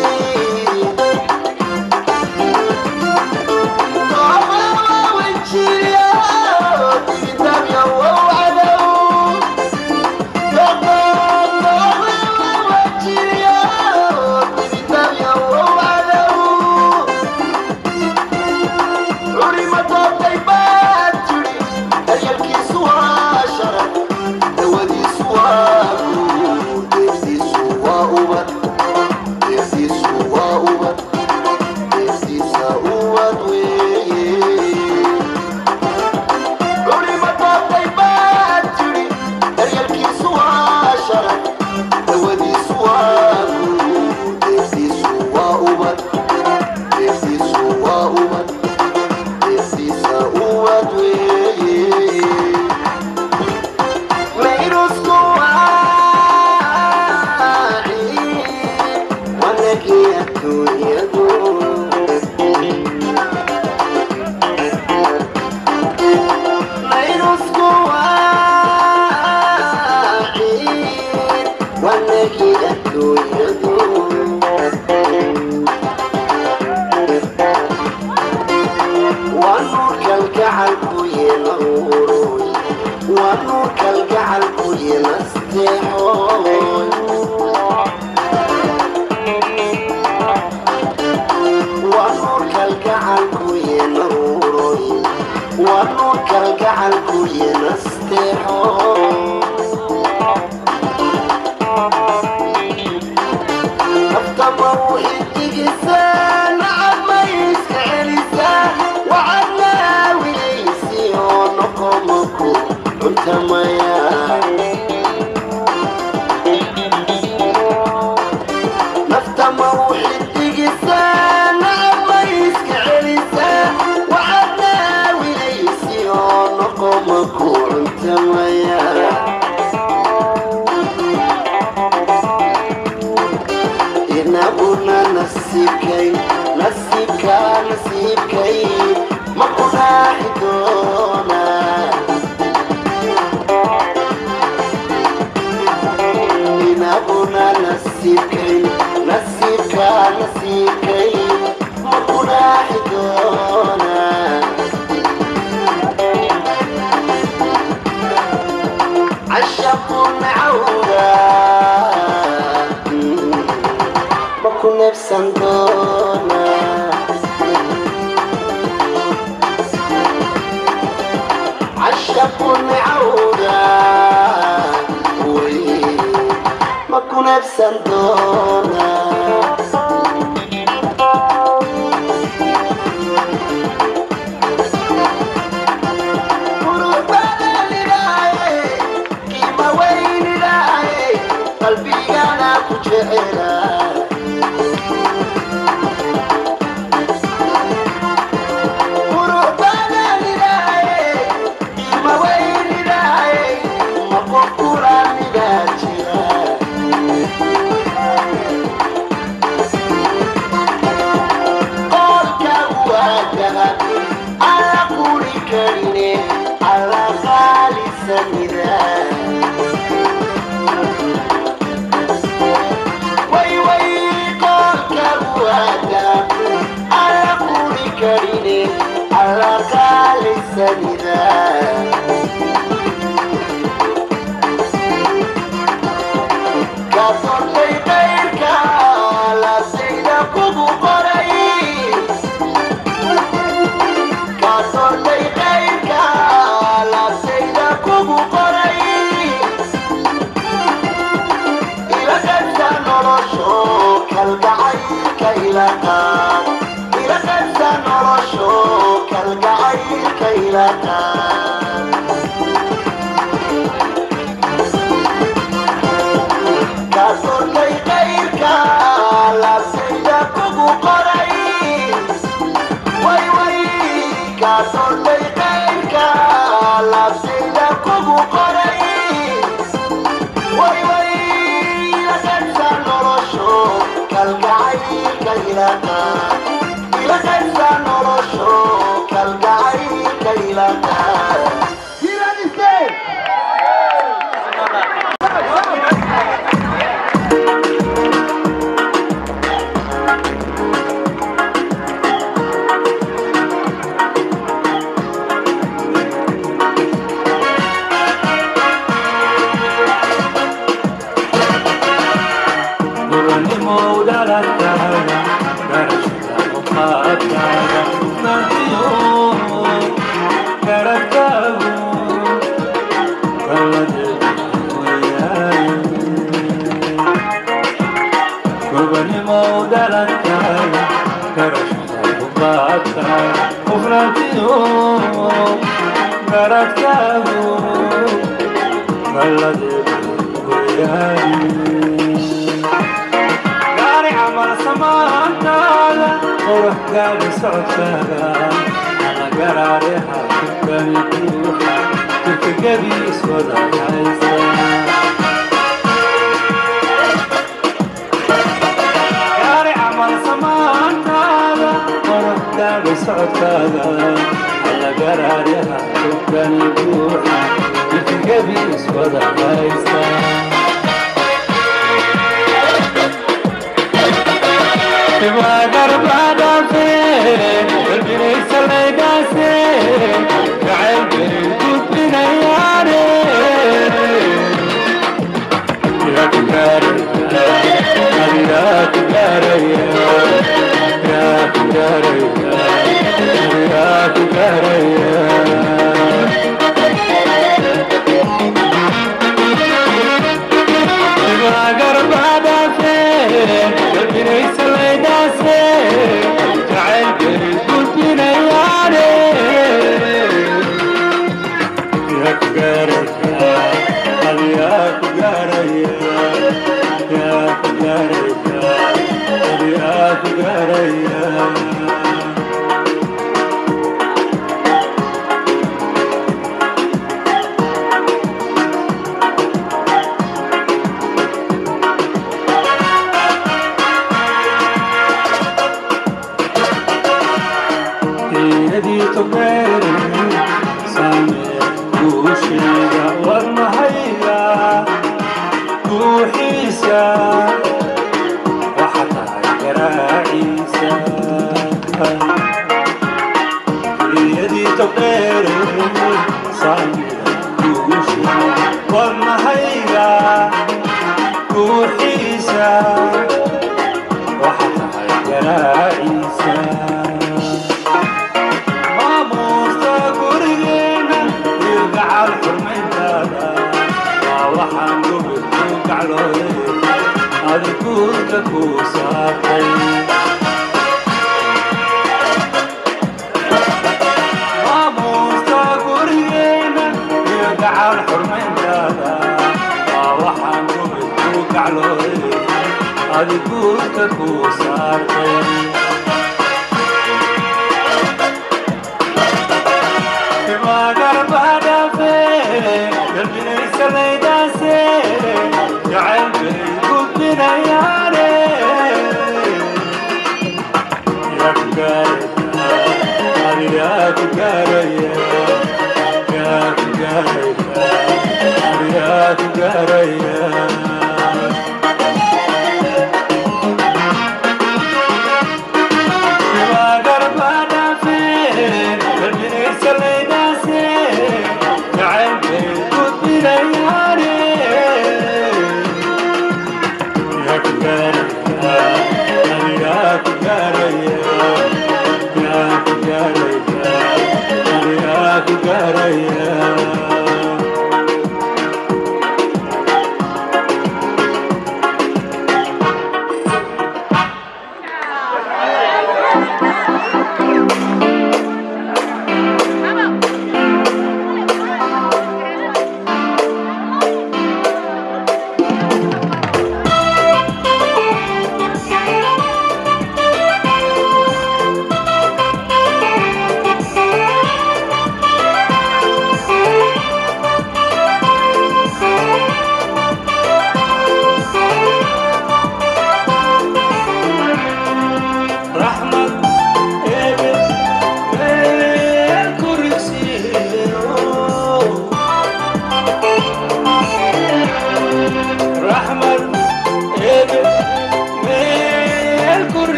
Kasortay qayrka la sayda kugu qoray la qaybsaa nolosho kalgacaylka ilaaqaa gaari camal samaantaada quruxgaada socodkaaga ama garaare xaakubkani buuxa jirka gebi iswada haysta gaari camal samaantaada quruxgaada socodkaaga ama garaare xaakubkani buuxa jirka gebi iswada haysta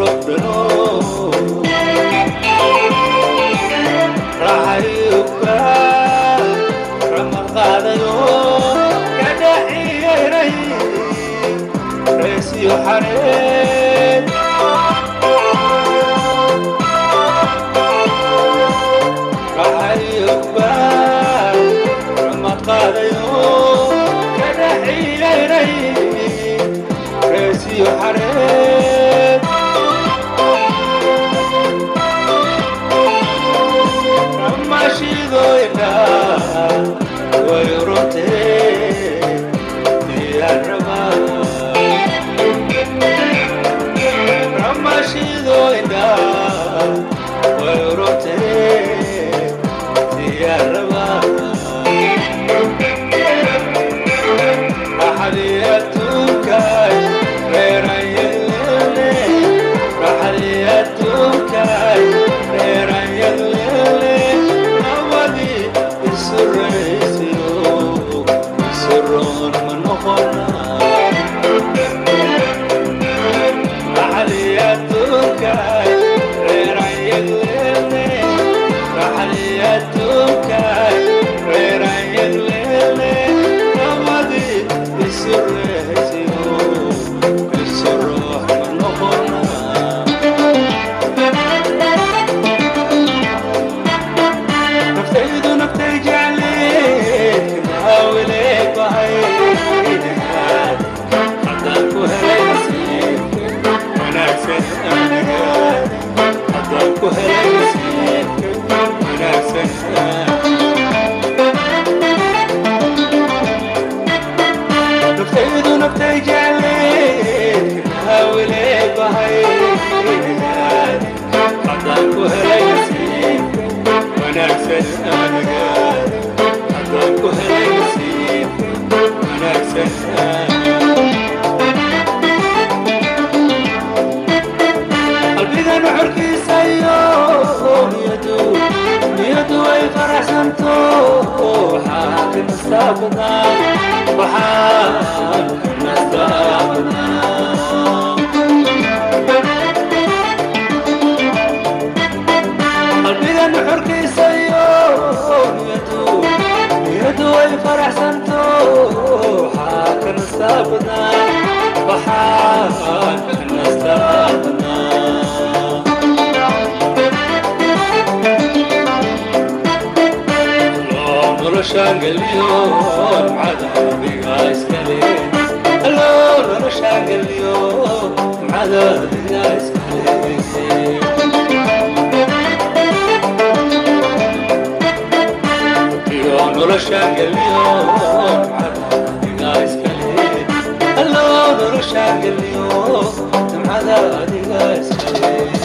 gobdhano raxayuka ramad qaadayo ka dhaxiyaynay reesiyo xareed raxayuka ramad qaadayo ka dhaxiyaynay reesiyo xareed ramashidoyna way urotee diyarama ramashidoyna way urotee diyarama raxaliyatunkay reerayelele raxaliyatunkay reerayelele nawadi isuraysiyo isuroon ma noqona raxaliyatunkay reerayelele raxaliyatunkay reerayelele nawadi isuraysiyo isuroon ma noqona naftaydu naftay jecleed kaawiley bahay haddaan ku helay nasiibka wanaagsan aniga haddaan ku helay nasiibka wanaagsan naftaydu naftay jecleed kaawiley bahay haddaan ku helay nasiibka wanaagsan aniga haddaan ku helay nasiibka wanaagsan qalbigan xorkiisa iyo niyadu niyadu way faraxsanto waxaa ka nastaa badnaa waxaa ka nastaa badnaa qalbigan xorkiisa iyo niyadu niyadu way faraxsanto waxaa ka nastaa badnaa waxaa ka nastaa badnaa Alloo noloshaan geliyo nimcada adiga iskale Alloo noloshaan geliyo nimcada adiga iskale iyo noloshaan geliyo nimcada adiga iskale Alloo noloshaan geliyo nimcada adiga iskale